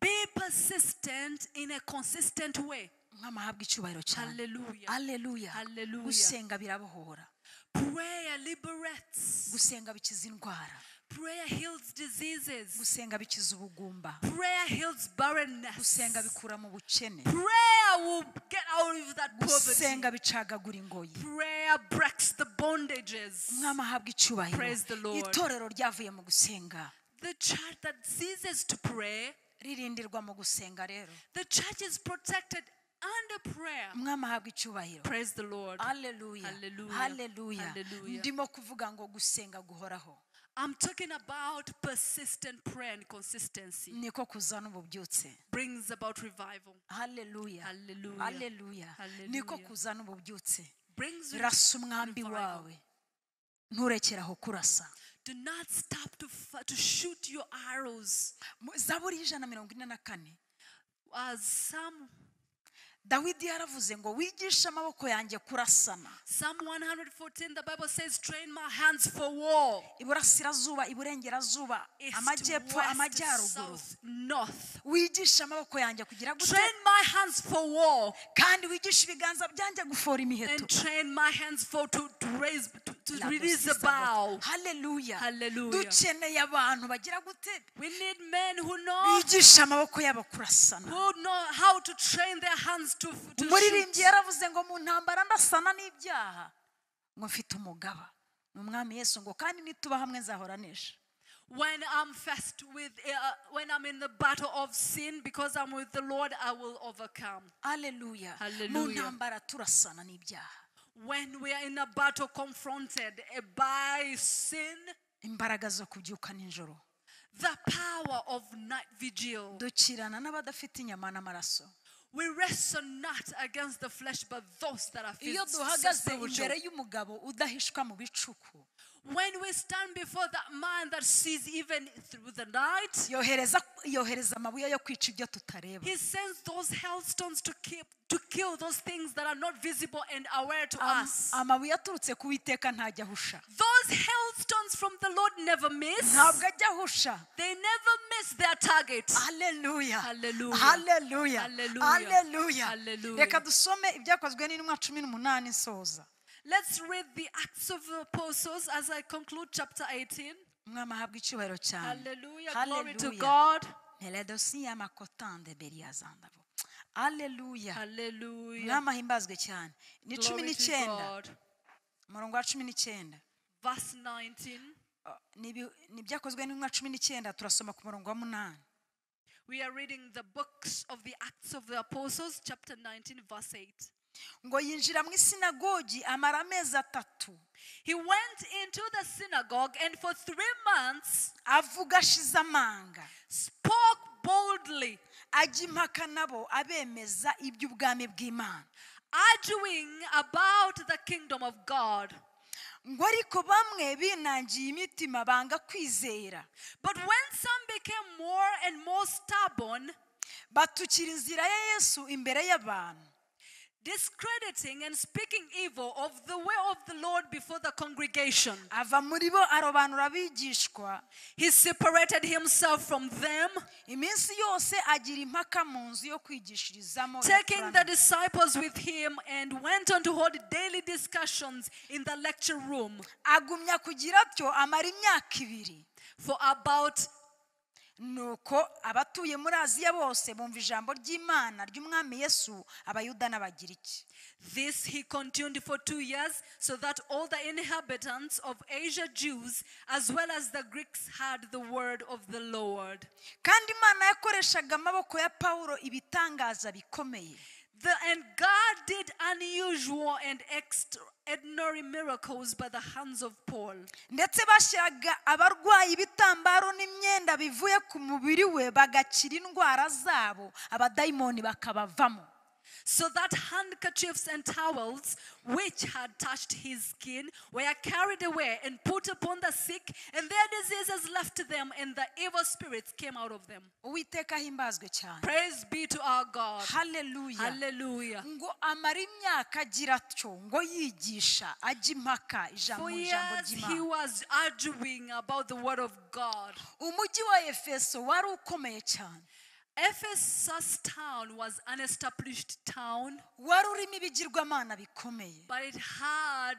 Be persistent in a consistent way. umwami ahabwa icyubahiro cyane Hallelujah. aleluya Hallelujah. gusenga birabohora Prayer liberates. gusenga bikiza indwara Prayer heals diseases. gusenga bikiza ubugumba Prayer heals barrenness. gusenga bikura mu bukene Prayer will get out of that poverty. gusenga bicagagura ingoyi Prayer breaks the bondages. umwami ahabwa icyubahiro Praise the Lord. itorero ryavuye mu gusenga The church that ceases to pray, ririndirwa mu gusenga rero the church is protected under prayer. umwami ahabwa icyubahiro Praise the Lord. haleluya Hallelujah. haleluya Hallelujah. ndimo kuvuga ngo gusenga guhoraho I'm talking about persistent prayer and consistency niko kuzana ububyutse brings about revival, haleluya Hallelujah. haleluya Hallelujah. niko kuzana ububyutse brings re- rasa umwambi revival. wawe nturekere aho kurasa Do not stop to, f- to shoot your arrows. Mu- zaburi y'ijana na mirongo ine na kane As Psalm, dawidi yaravuze ngo wigishe amaboko yanjye kurasana Psalm 114, the Bible says, train my hands for war. iburasirazuba iburengerazuba East, amajyepfo west, amajyaruguru south, north. wigishe amaboko yanjye kugira gute Train my hands for war. kandi wigishe ibiganza byanjye gufora imiheto and train my hands for to, to raise to, to Labo release the sisabota. bow. haleluya Hallelujah. dukeneye abantu bagira gute We need men who know bigisha amaboko yabo kurasana who know how to train their hands to, to umuririmbyi shoot. yaravuze ngo mu ntambara ndasana n'ibyaha ngo mfite umugaba ni umwami yesu ngo kandi nituba hamwe nzahora nesha When I'm faced with uh, when I'm in the battle of sin because I'm with the Lord I will overcome. haleluya mu Hallelujah. ntambara turasana n'ibyaha When we are in a battle confronted eh, by sin, imbaraga zo kubyuka nijoro the power of night vigil. dukirana n'abadafite inyama n'amaraso We wrestle not against the flesh, but those that are iyo filled duhagaze spiritual. imbere y'umugabo udahishwa mu bicuku When we stand before that man that sees even through the night, yohereza yohereza amabuye yo kwica ibyo tutareba he sends those hailstones to keep to kill those things that are not visible and aware to Am- us. amabuye aturutse ku witeka ntajya ahusha Those hailstones from the Lord never miss. ntabwo ajya ahusha They never miss their target. haleluya Hallelujah. haleluya Hallelujah. haleluya Hallelujah. reka dusome ibyakozwe n'intumwa cumi n'umunani nsoza Let's read the Acts of the Apostles as I conclude chapter 18. umwami ahabwa icyubahiro cyane Hallelujah. Glory to Hallelujah. God. meledosi y'amakotande beriyazandabo aleluya Hallelujah. umwami ahimbazwe cyane ni cumi Glory to n'icyenda God. umurongo wa cumi n'icyenda Verse 19. Uh, ni ibi- ni ibyakozwe n'intumwa cumi n'icyenda turasoma ku murongo wa munani We are reading the books of the Acts of the Apostles, chapter 19, verse 8. ngo yinjira mu isinagogi amara amezi atatu He went into the synagogue and for three months avuga ashize amanga spoke boldly, ajya impaka nabo abemeza iby'ubwami bw'imana arguing about the kingdom of God. ngo ariko bamwe binangiye imitima banga kwizera But when some became more and more stubborn, batukira inzira ya yesu imbere y'abantu discrediting and speaking evil of the way of the Lord before the congregation, ava muri bo arobanura abigishwa he separated himself from them, iminsi yose agira impaka mu nzu yo kwigishirizamo ya taking Korano. the disciples with him, and went on to hold daily discussions in the lecture room agumya kugira atyo amara imyaka ibiri for about nuko abatuye muri aziya bose bumva ijambo ry'imana ry'umwami yesu abayuda n'abagiriki This he continued for two years, so that all the inhabitants of Asia, Jews, as well as the Greeks, heard the word of the Lord. kandi imana yakoreshaga amaboko ya pawulo ibitangaza bikomeye The, and God did unusual and extraordinary miracles by the hands of Paul. ndetse bashyiraga abarwayi ibitambaro n'imyenda bivuye ku mubiri we bagakira indwara zabo abadayimoni bakabavamo So that handkerchiefs and towels which had touched his skin were carried away and put upon the sick, and their diseases left them, and the evil spirits came out of them. uwiteka ahimbazwe cyane Praise be to our God. haleluya Hallelujah. ngo amara imyaka agira atyo ngo yigisha ajya impaka ijambo For mu ijambo years he ry'imana was arguing about the word of God. umujyi wa efeso wari ukomeye cyane Ephesus town was an established town, wari urimo ibigirwamana bikomeye but it had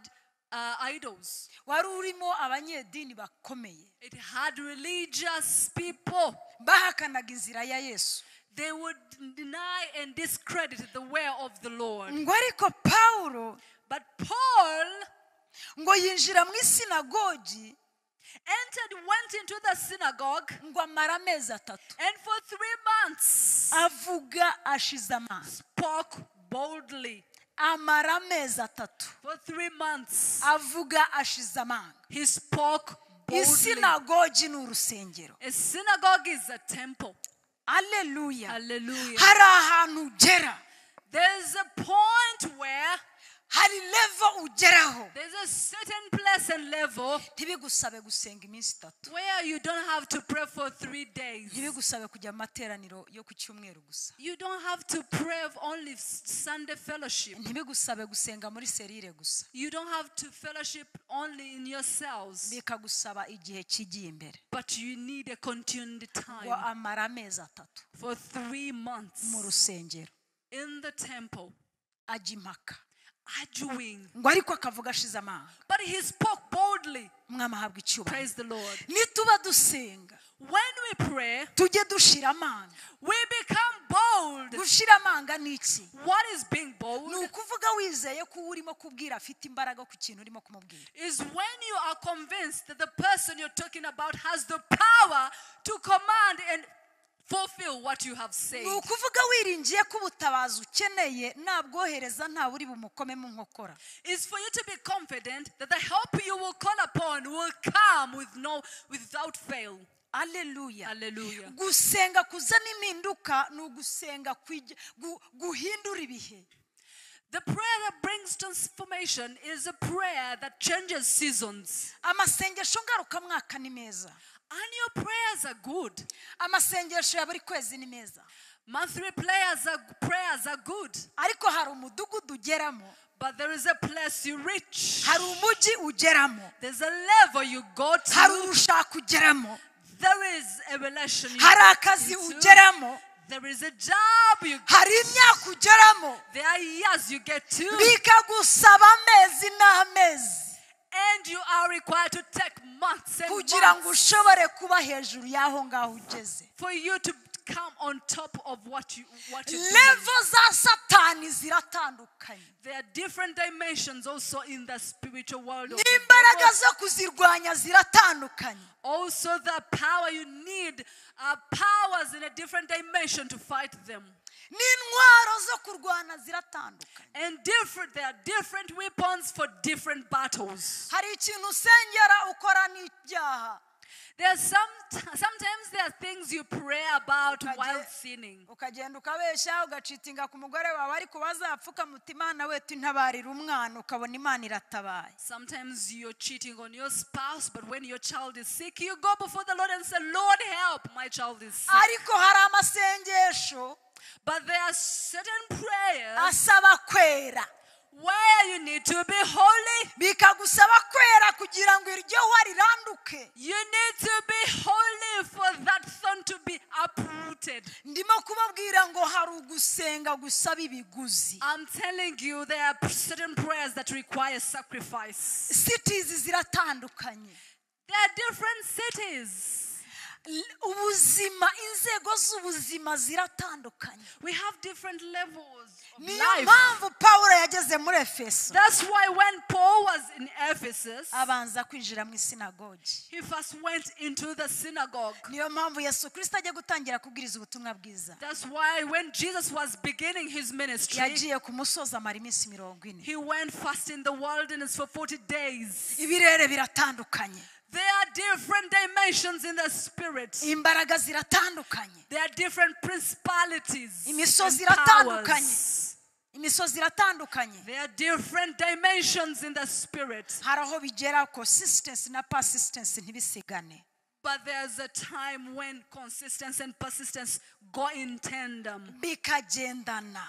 uh, idols. wari urimo abanyedini bakomeye It had religious people. bahakanaga inzira ya yesu They would deny and discredit the way of the Lord. ngo ariko pawulo But Paul ngo yinjira mu isinagogi entered, went into the synagogue, ngo amara amezi atatu and for three months avuga ashize amanga spoke boldly. amara amezi atatu For three months avuga ashize amanga he spoke boldly. isinagogi ni urusengero A synagogue is a temple. aleluya Hallelujah. hari ahantu ugera There's a point where hari levo ugeraho there's a certain place and level ntibigusabe gusenga iminsi itatu where you don't have to pray for three days. ntibigusabe kujya mu materaniro yo ku cyumweru gusa You don't have to pray only s- Sunday fellowship. ntibigusabe gusenga muri serire gusa You don't have to fellowship only in yourselves, bikagusaba igihe kigiye imbere but you need a continued ngo time amara amezi atatu for three mu months rusengero in the temple, ajya impaka arguing. ngo ariko akavuga ashize amanga But he spoke boldly. umwami ahabwa icyubahiro Praise the Lord. nituba dusenga When we pray, tujye dushira amanga we become bold. gushira amanga ni iki What is being bold? ni ukuvuga wizeye ko uwo urimo kubwira afite imbaraga ku kintu urimo kumubwira is when you are convinced that the person you're talking about has the power to command and fulfill what you have said. ni ukuvuga wiringiye ko ubutabazi ukeneye nabwohereza ntawe uri bumukomemo nkokora Is for you to be confident that the help you will call upon will come with no without fail. aleluya Hallelujah. gusenga kuzana impinduka ni ugusenga kwij- gu- guhindura ibihe The prayer that brings transformation is a prayer that changes seasons. amasengesho ngarukamwaka ni meza Annual prayers are good. amasengesho ya buri kwezi ni meza Monthly prayers are, prayers are good. ariko hari umudugudu ugeramo But there is a place you reach. hari umujyi ugeramo There's a level you go hari to. urushaka ugeramo There is a relation you hari get akazi into. ugeramo There is a job you hari imyaka ugeramo There are years you get to. bikagusaba amezi n'amezi And you are required to take months and kugira ngo months ushobore kuba hejuru y'aho ngaho ugeze for you to come on top of what you what you do. levo za satani ziratandukanye There are different dimensions also in the spiritual world. of the n'imbaraga devil. zo kuzirwanya ziratandukanye Also, the power you need are powers in a different dimension to fight them. n'intwaro zo kurwana ziratandukanye And different, there are different weapons for different battles. hari ikintu usengera ukora n'ibyaha There are some, sometimes there are things you pray about Ukaje- while sinning. ukagenda ukabeshya ugacita inga ku mugore wawe ariko wazapfuka muti imana wetu intabarira umwana ukabona imana iratabaye Sometimes you're cheating on your spouse, but when your child is sick, you go before the Lord and say, Lord, help, my child is sick. ariko hari amasengesho But there are certain prayers asaba kwera where you need to be holy. bikagusaba kwera kugira ngo iryo hwa riranduke You need to be holy for that thorn to be uprooted. ndimo kubabwira ngo hari ugusenga gusaba ibiguzi I'm telling you, there are certain prayers that require sacrifice. sitizi ziratandukanye There are different cities. L- ubuzima inzego z'ubuzima ziratandukanye We have different levels of niyo life. mpamvu pawulo yageze muri efeso That's why when Paul was in Ephesus, abanza kwinjira mu isinagogi He first went into the synagogue. niyo mpamvu yesu kirisito agiye gutangira kubwiriza ubutumwa bwiza That's why when Jesus was beginning his ministry, yagiye ku musozi amara iminsi mirongo ine he went fast in the wilderness for 40 days. ibirere biratandukanye There are different dimensions in the spirit. imbaraga ziratandukanye There are different principalities. Imisozi and iratandukanye. powers. imisozi iratandukanye There are different dimensions in the spirit. hari aho bigera consistency na persistence ntibisigane But there's a time when consistency and persistence go in tandem. bikagendana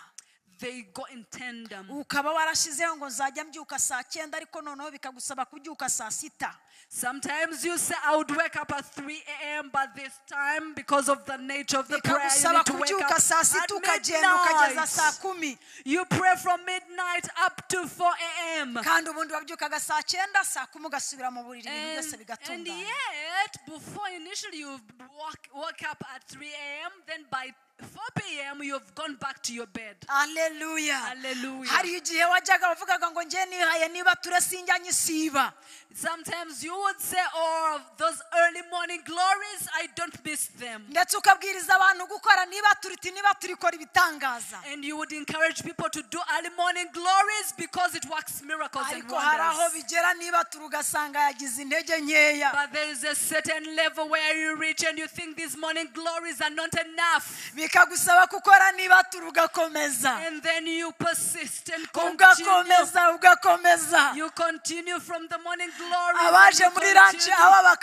They go in tandem. ukaba warashyizeho ngo nzajya mbyuka saa cyenda ariko noneho bikagusaba kubyuka saa sita Sometimes you say, I would wake up at 3 a.m., but this time, because of the nature of the prayer, you bikagusaba need to wake up kubyuka saa sita at ukagenda ukageza saa midnight. kumi You pray from midnight up to 4 a.m. kandi ubundi wabyukaga saa cyenda saa kumi ugasubira mu buriri ibintu And, byose and bigatungana yet, before initially you walk, woke up at 3 a.m., then by 4 p.m., you've gone back to your bed. aleluya Hallelujah. hari igihe wajyaga wavugaga ngo njye nihaye niba ture sinjyanye isiba Sometimes you would say, Oh, those early morning glories, I don't miss them. ndetse ukabwiriza abantu gukora niba turiti niba turikora ibitangaza And you would encourage people to do early morning glories because it works miracles and ariko hari aho wonders. bigera niba turi ugasanga yagize intege nkeya But there is a certain level where you reach and you think these morning glories are not enough. bikagusaba gukora niba turi ugakomeza And then you persist and continue. ugakomeza ugakomeza You continue from the morning glories. and abaje you muri ranci continue. aba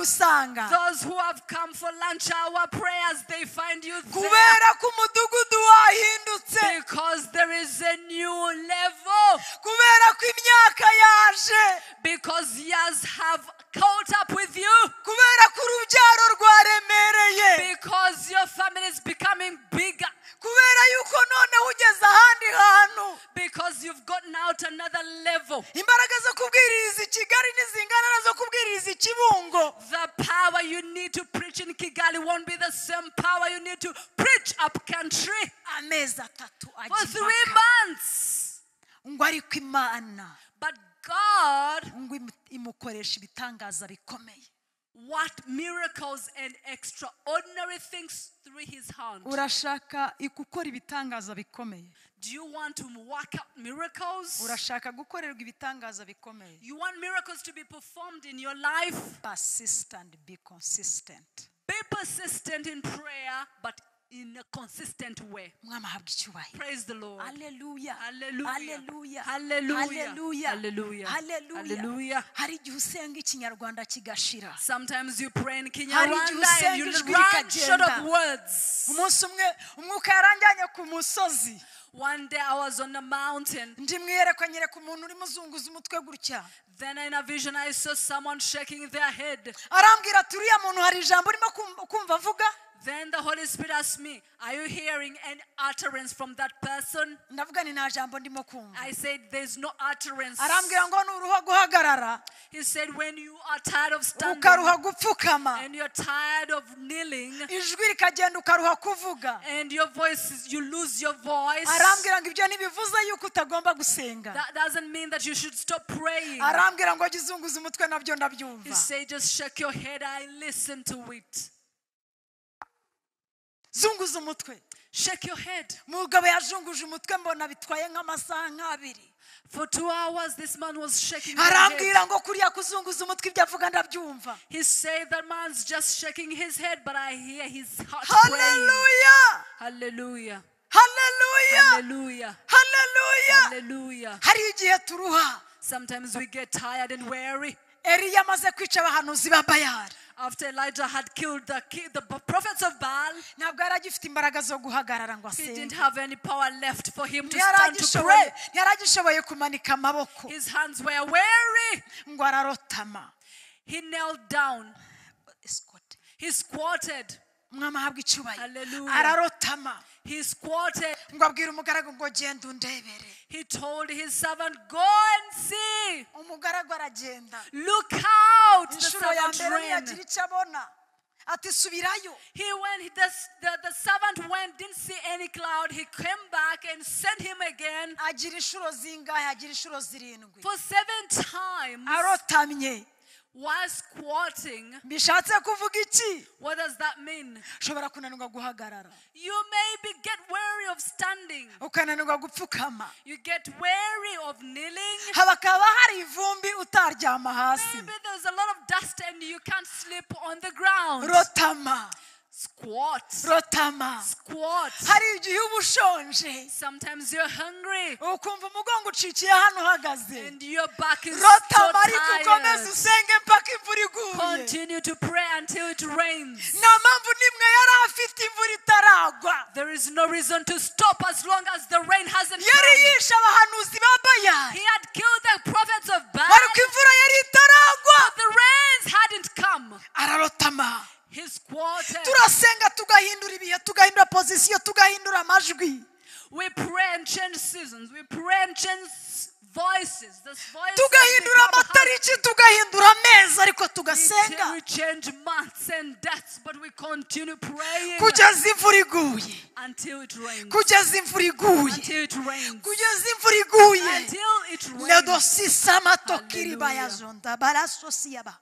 bakahagusanga Those who have come for lunch hour prayers, they find you there. kubera ko umudugudu wahindutse Because there is a new level. kubera ko imyaka yaje Because years have caught up with you. kubera ko urubyaro rwaremereye Because your family is becoming bigger. kubera yuko noneho ugeze ahandi hantu Because you've gotten out another level. imbaraga zo kubwiriza i kigali ntizingana na zo kubwiriza i kibungo The power you need to preach in Kigali won't be the same power you need to preach up country amezi atatu for ajya three impaka. months. ngo ariko imana But God ngo imu- imukoresha ibitangaza bikomeye worked miracles and extraordinary things through his hand. urashaka i- gukora ibitangaza bikomeye Do you want to work out miracles? urashaka gukorerwa ibitangaza bikomeye You want miracles to be performed in your life? persist and be consistent Be persistent in prayer, but in a consistent way. mwami ahabwa icyubahiro Praise the Lord. haleluya Hallelujah. haleluya Hallelujah. haleluya Hallelujah. hari igihe usenga ikinyarwanda kigashira Sometimes you pray in Hari Kinyarwanda igihe and you usenga ijwi run short of rikagenda. words. umunsi umwe umwuka yaranjyanye ku musozi One day I was on a mountain. ndi mwiyerekwa nyereka umuntu urimo uzunguza umutwe gutya Then in a vision I saw someone shaking their head. arambwira ati uriya muntu hari ijambo urimo kum- kumva avuga Then the Holy Spirit asked me, Are you hearing any utterance from that person? ndavuga ni nta jambo ndimo kumva I said, There's no utterance. arambwira ngo ni uruha guhagarara He said, When you are tired of standing ukaruha gupfukama and you're tired of kneeling ijwi rikagenda ukaruha kuvuga and your voice, is- you lose your voice, arambwira ngo ibyo ntibivuze yuko utagomba gusenga that doesn't mean that you should stop praying. arambwira ngo jya uzunguza umutwe nabyo He ndabyumva said, Just shake your head. I listen to it. zunguza umutwe Shake your head. umugabo yajunguje umutwe mbona bitwaye nk'amasaha nk'abiri For two hours, this man was shaking his head. arambwira ngo kuriya kuzunguza umutwe ibyo avuga ndabyumva He said that man's just shaking his head, but I hear his heart praying. haleluya Hallelujah. haleluya Hallelujah. haleluya Hallelujah. hari igihe turuha Sometimes we get tired and weary. eriya amaze kwica abahanuzi ba bayari After Elijah had killed the, ki- the b- prophets of Baal, ntabwo yari agifite imbaraga zo guhagarara ngo he didn't asenge have any power left for him to Ntiyari stand to agishoboye- pray. ntiyari agishoboye kumanika amaboko His hands were weary. ngo ararotama He knelt down. Escort. He squatted. umwami ahabwa icyubahiro Hallelujah. ararotama He squatted. ngo abwira umugaragu ngo genda undebere He told his servant, Go and see. umugaragu aragenda Look out. The inshuro ya mbere servant ran. ntiyagira icyo abona ati subirayo He went, the, the, the servant went, didn't see any cloud. He came back and sent him again agira inshuro zingahe agira inshuro zirindwi for seven times arotamye while squatting. bishatse kuvuga iki What does that mean? ushobora kunanirwa guhagarara You maybe get weary of standing. ukananirwa gupfukama You get weary of kneeling. hakaba hari ivumbi utaryama hasi Maybe there's a lot of dust and you can't sleep on the ground. rotama Squat. rotama Squat. hari igihe uba ushonje Sometimes you're hungry ukumva umugongo ucikiye hano uhagaze and your back is so rotama ariko ukomeze tired. usenge mpaka imvura iguye Continue to pray until it rains. nta mpamvu n'imwe yari afite imvura itaragwa There is no reason to stop as long as the rain hasn't yari come. yishe abahanuzi ba bayari He had killed the prophets of Baal, ariko imvura yari itaragwa but the rains hadn't come. ararotama He squatted. turasenga tugahindura ibihe tugahindura pozisiyo tugahindura amajwi We pray and change seasons. We pray and change voices. This voice tugahindura amatariki tugahindura amezi ariko tugasenga We change months and dates, but we continue praying kugeza imvura iguye until it rains. kugeza imvura iguye Until it rains. kugeza imvura iguye Until it rains. nedosisamatokiri Hallelujah. bayazonda barasosiyaba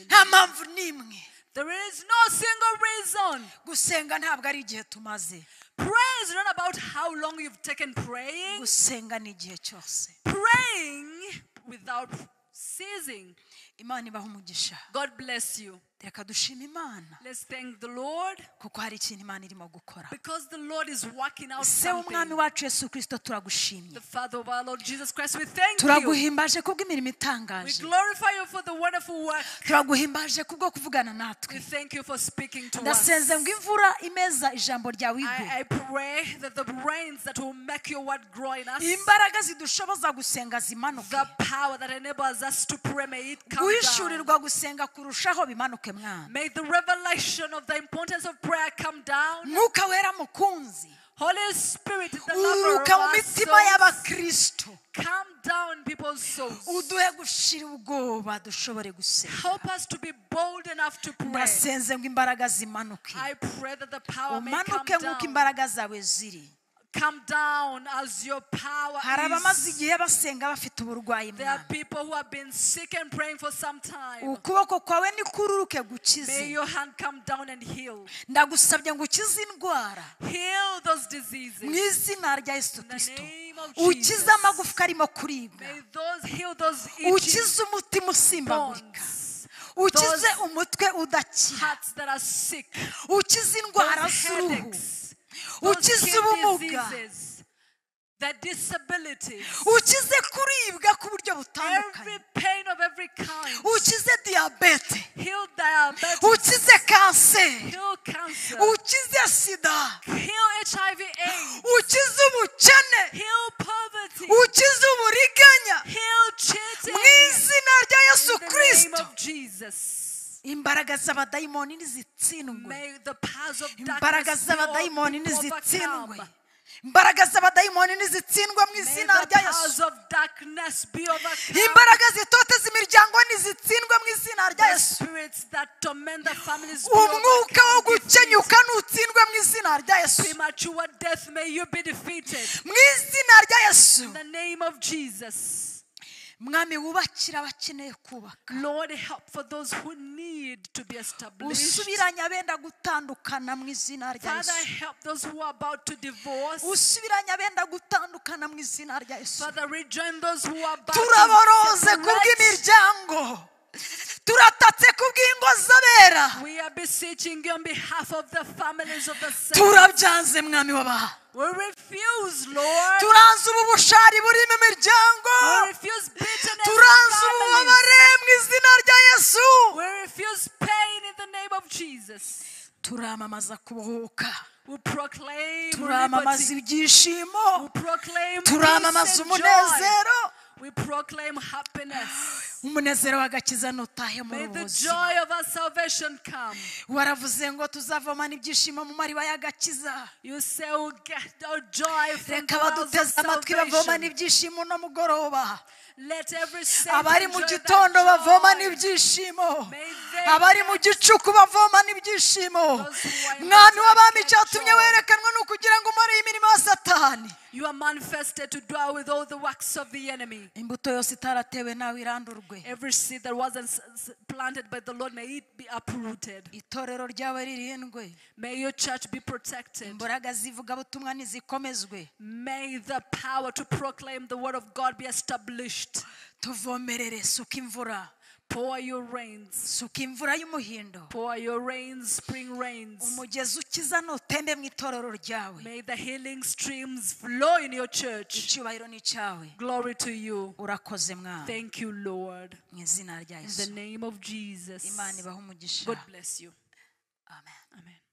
nta mpamvu n'imwe There is no single reason. gusenga ntabwo ari igihe tumaze Prayer is not about how long you've taken praying. gusenga ni igihe cyose Praying without ceasing. imana ibaha umugisha God bless you. reka dushima imana Let's thank the Lord kuko hari ikintu imana irimo gukora because the Lord is working out se w'umwami something. wacu yesu kirisito turagushimye The Father of our Lord Jesus Christ, we thank you. turaguhimbaje kubw'imirimo We itangaje glorify you for the wonderful work. turaguhimbaje kubwo kuvugana We natwe thank you for speaking to us. ndasenze ngo imvura imeza ijambo ryawe igwe I, I pray that the rains that will make your word grow in us, imbaraga zidushoboza gusenga zimanuke the power that enables us to pray, may it come down. guhishurirwa gusenga kurushaho bimanuke mwana May the revelation of the importance of prayer come down. mwuka wera mukunzi Holy Spirit, the lover of uruka mu our mitima souls, y'abakristo come down people's souls. uduhe gushira ubwoba dushobore gusenga Help us to be bold enough to pray. ndasenze ngo imbaraga zimanuke I pray that the power may come umanuke nk'uko down. imbaraga zawe ziri Come down as your power hari abamaze is. igihe basenga bafite uburwayi There are mwana people who have been sick and praying for some time. ukuboko kwawe nikururuke gukize May your hand come down and heal. ndagusabye ngo ukize indwara Heal those mu diseases. izina rya yesu In the kirisito name of Jesus. ukize amagufwa arimo kuribwa May those heal those itching ukize umutima usimbagurika bones. ukize Those- umutwe udakira Hearts that are sick. ukize Those indwara z'uruhu headaches, those ukize skin ubumuga diseases, the disabilities, ukize kuribwa ku buryo butandukanye every pain of every kind, ukize diyabete heal diabetes, ukize kanseri heal cancer, ukize sida heal HIV AIDS, ukize umukene heal poverty, ukize uburiganya heal mu cheating. izina rya yesu In the kirisito name of Jesus. imbaraga z'abadayimoni nizitsindwe May the powers of imbaraga darkness be all- z'abadayimoni be nizitsindwe overcome. imbaraga z'abadayimoni nizitsindwe mu May izina the rya powers yesu of darkness be overcome. imbaraga zitoteza imiryango nizitsindwe mu izina rya The yesu spirits that torment the families be umwuka wo overcome. Disease. gukenyuka nutsindwe mu izina rya yesu Premature death, may you be defeated. mu izina rya yesu In the name of Jesus. mwami wubakira abakeneye kubaka Lord, help for those who need to be established. usubiranye abenda gutandukana mu izina rya Father, yesu help those who are about to divorce. usubiranye abenda gutandukana mu izina rya yesu Father, rejoin those who are about to turaboroze ku separate. bw'imiryango turatatse ku bw'ingo z'abera We are beseeching you on behalf of the families of the saints. turabyanze mwami wabaha We refuse, Lord. turanze ubu bushari buri mu miryango We refuse bitterness turanze in families. ububabare mu izina rya yesu We refuse pain in the name of Jesus. turamamaza kubohoka We proclaim turamamaza liberty. ibyishimo We proclaim turamamaza peace and joy. umunezero We proclaim happiness. umunezero w'agakiza nutahe muri May ubu the buzima joy of our salvation come. waravuze ngo tuzavomana ibyishimo mu mariba y'agakiza You say we'll get our joy from reka the wells of baduteze amatwi bavomana salvation. ibyishimo no mugoroba Let every saint abari mu enjoy gitondo that bavomana joy. ibyishimo May they abari mu gicuku bavomana ibyishimo Those who are in mwami the w'abami church cyatumye joy. werekanwa ni ukugira ngo umare imirimo ya satani You are manifested to dwell with all the works of the enemy. imbuto yose itaratewe nawe irandurwe Every seed that wasn't s- s- planted by the Lord, may it be uprooted. itorero ryawe ririndwe May your church be protected. imbaraga zivugabutumwa ntizikomezwe May the power to proclaim the word of God be established. tuvomerere suka imvura Pour your rains. suka imvura y'umuhindo Pour your rains, spring rains. umugezi ukiza nutembe mu itorero ryawe May the healing streams flow in your church. icyubahiro ni icyawe Glory to you. urakoze mwami Thank you, Lord. mu izina rya In yesu the name of Jesus. imana ibaha umugisha God bless you. amen Amen.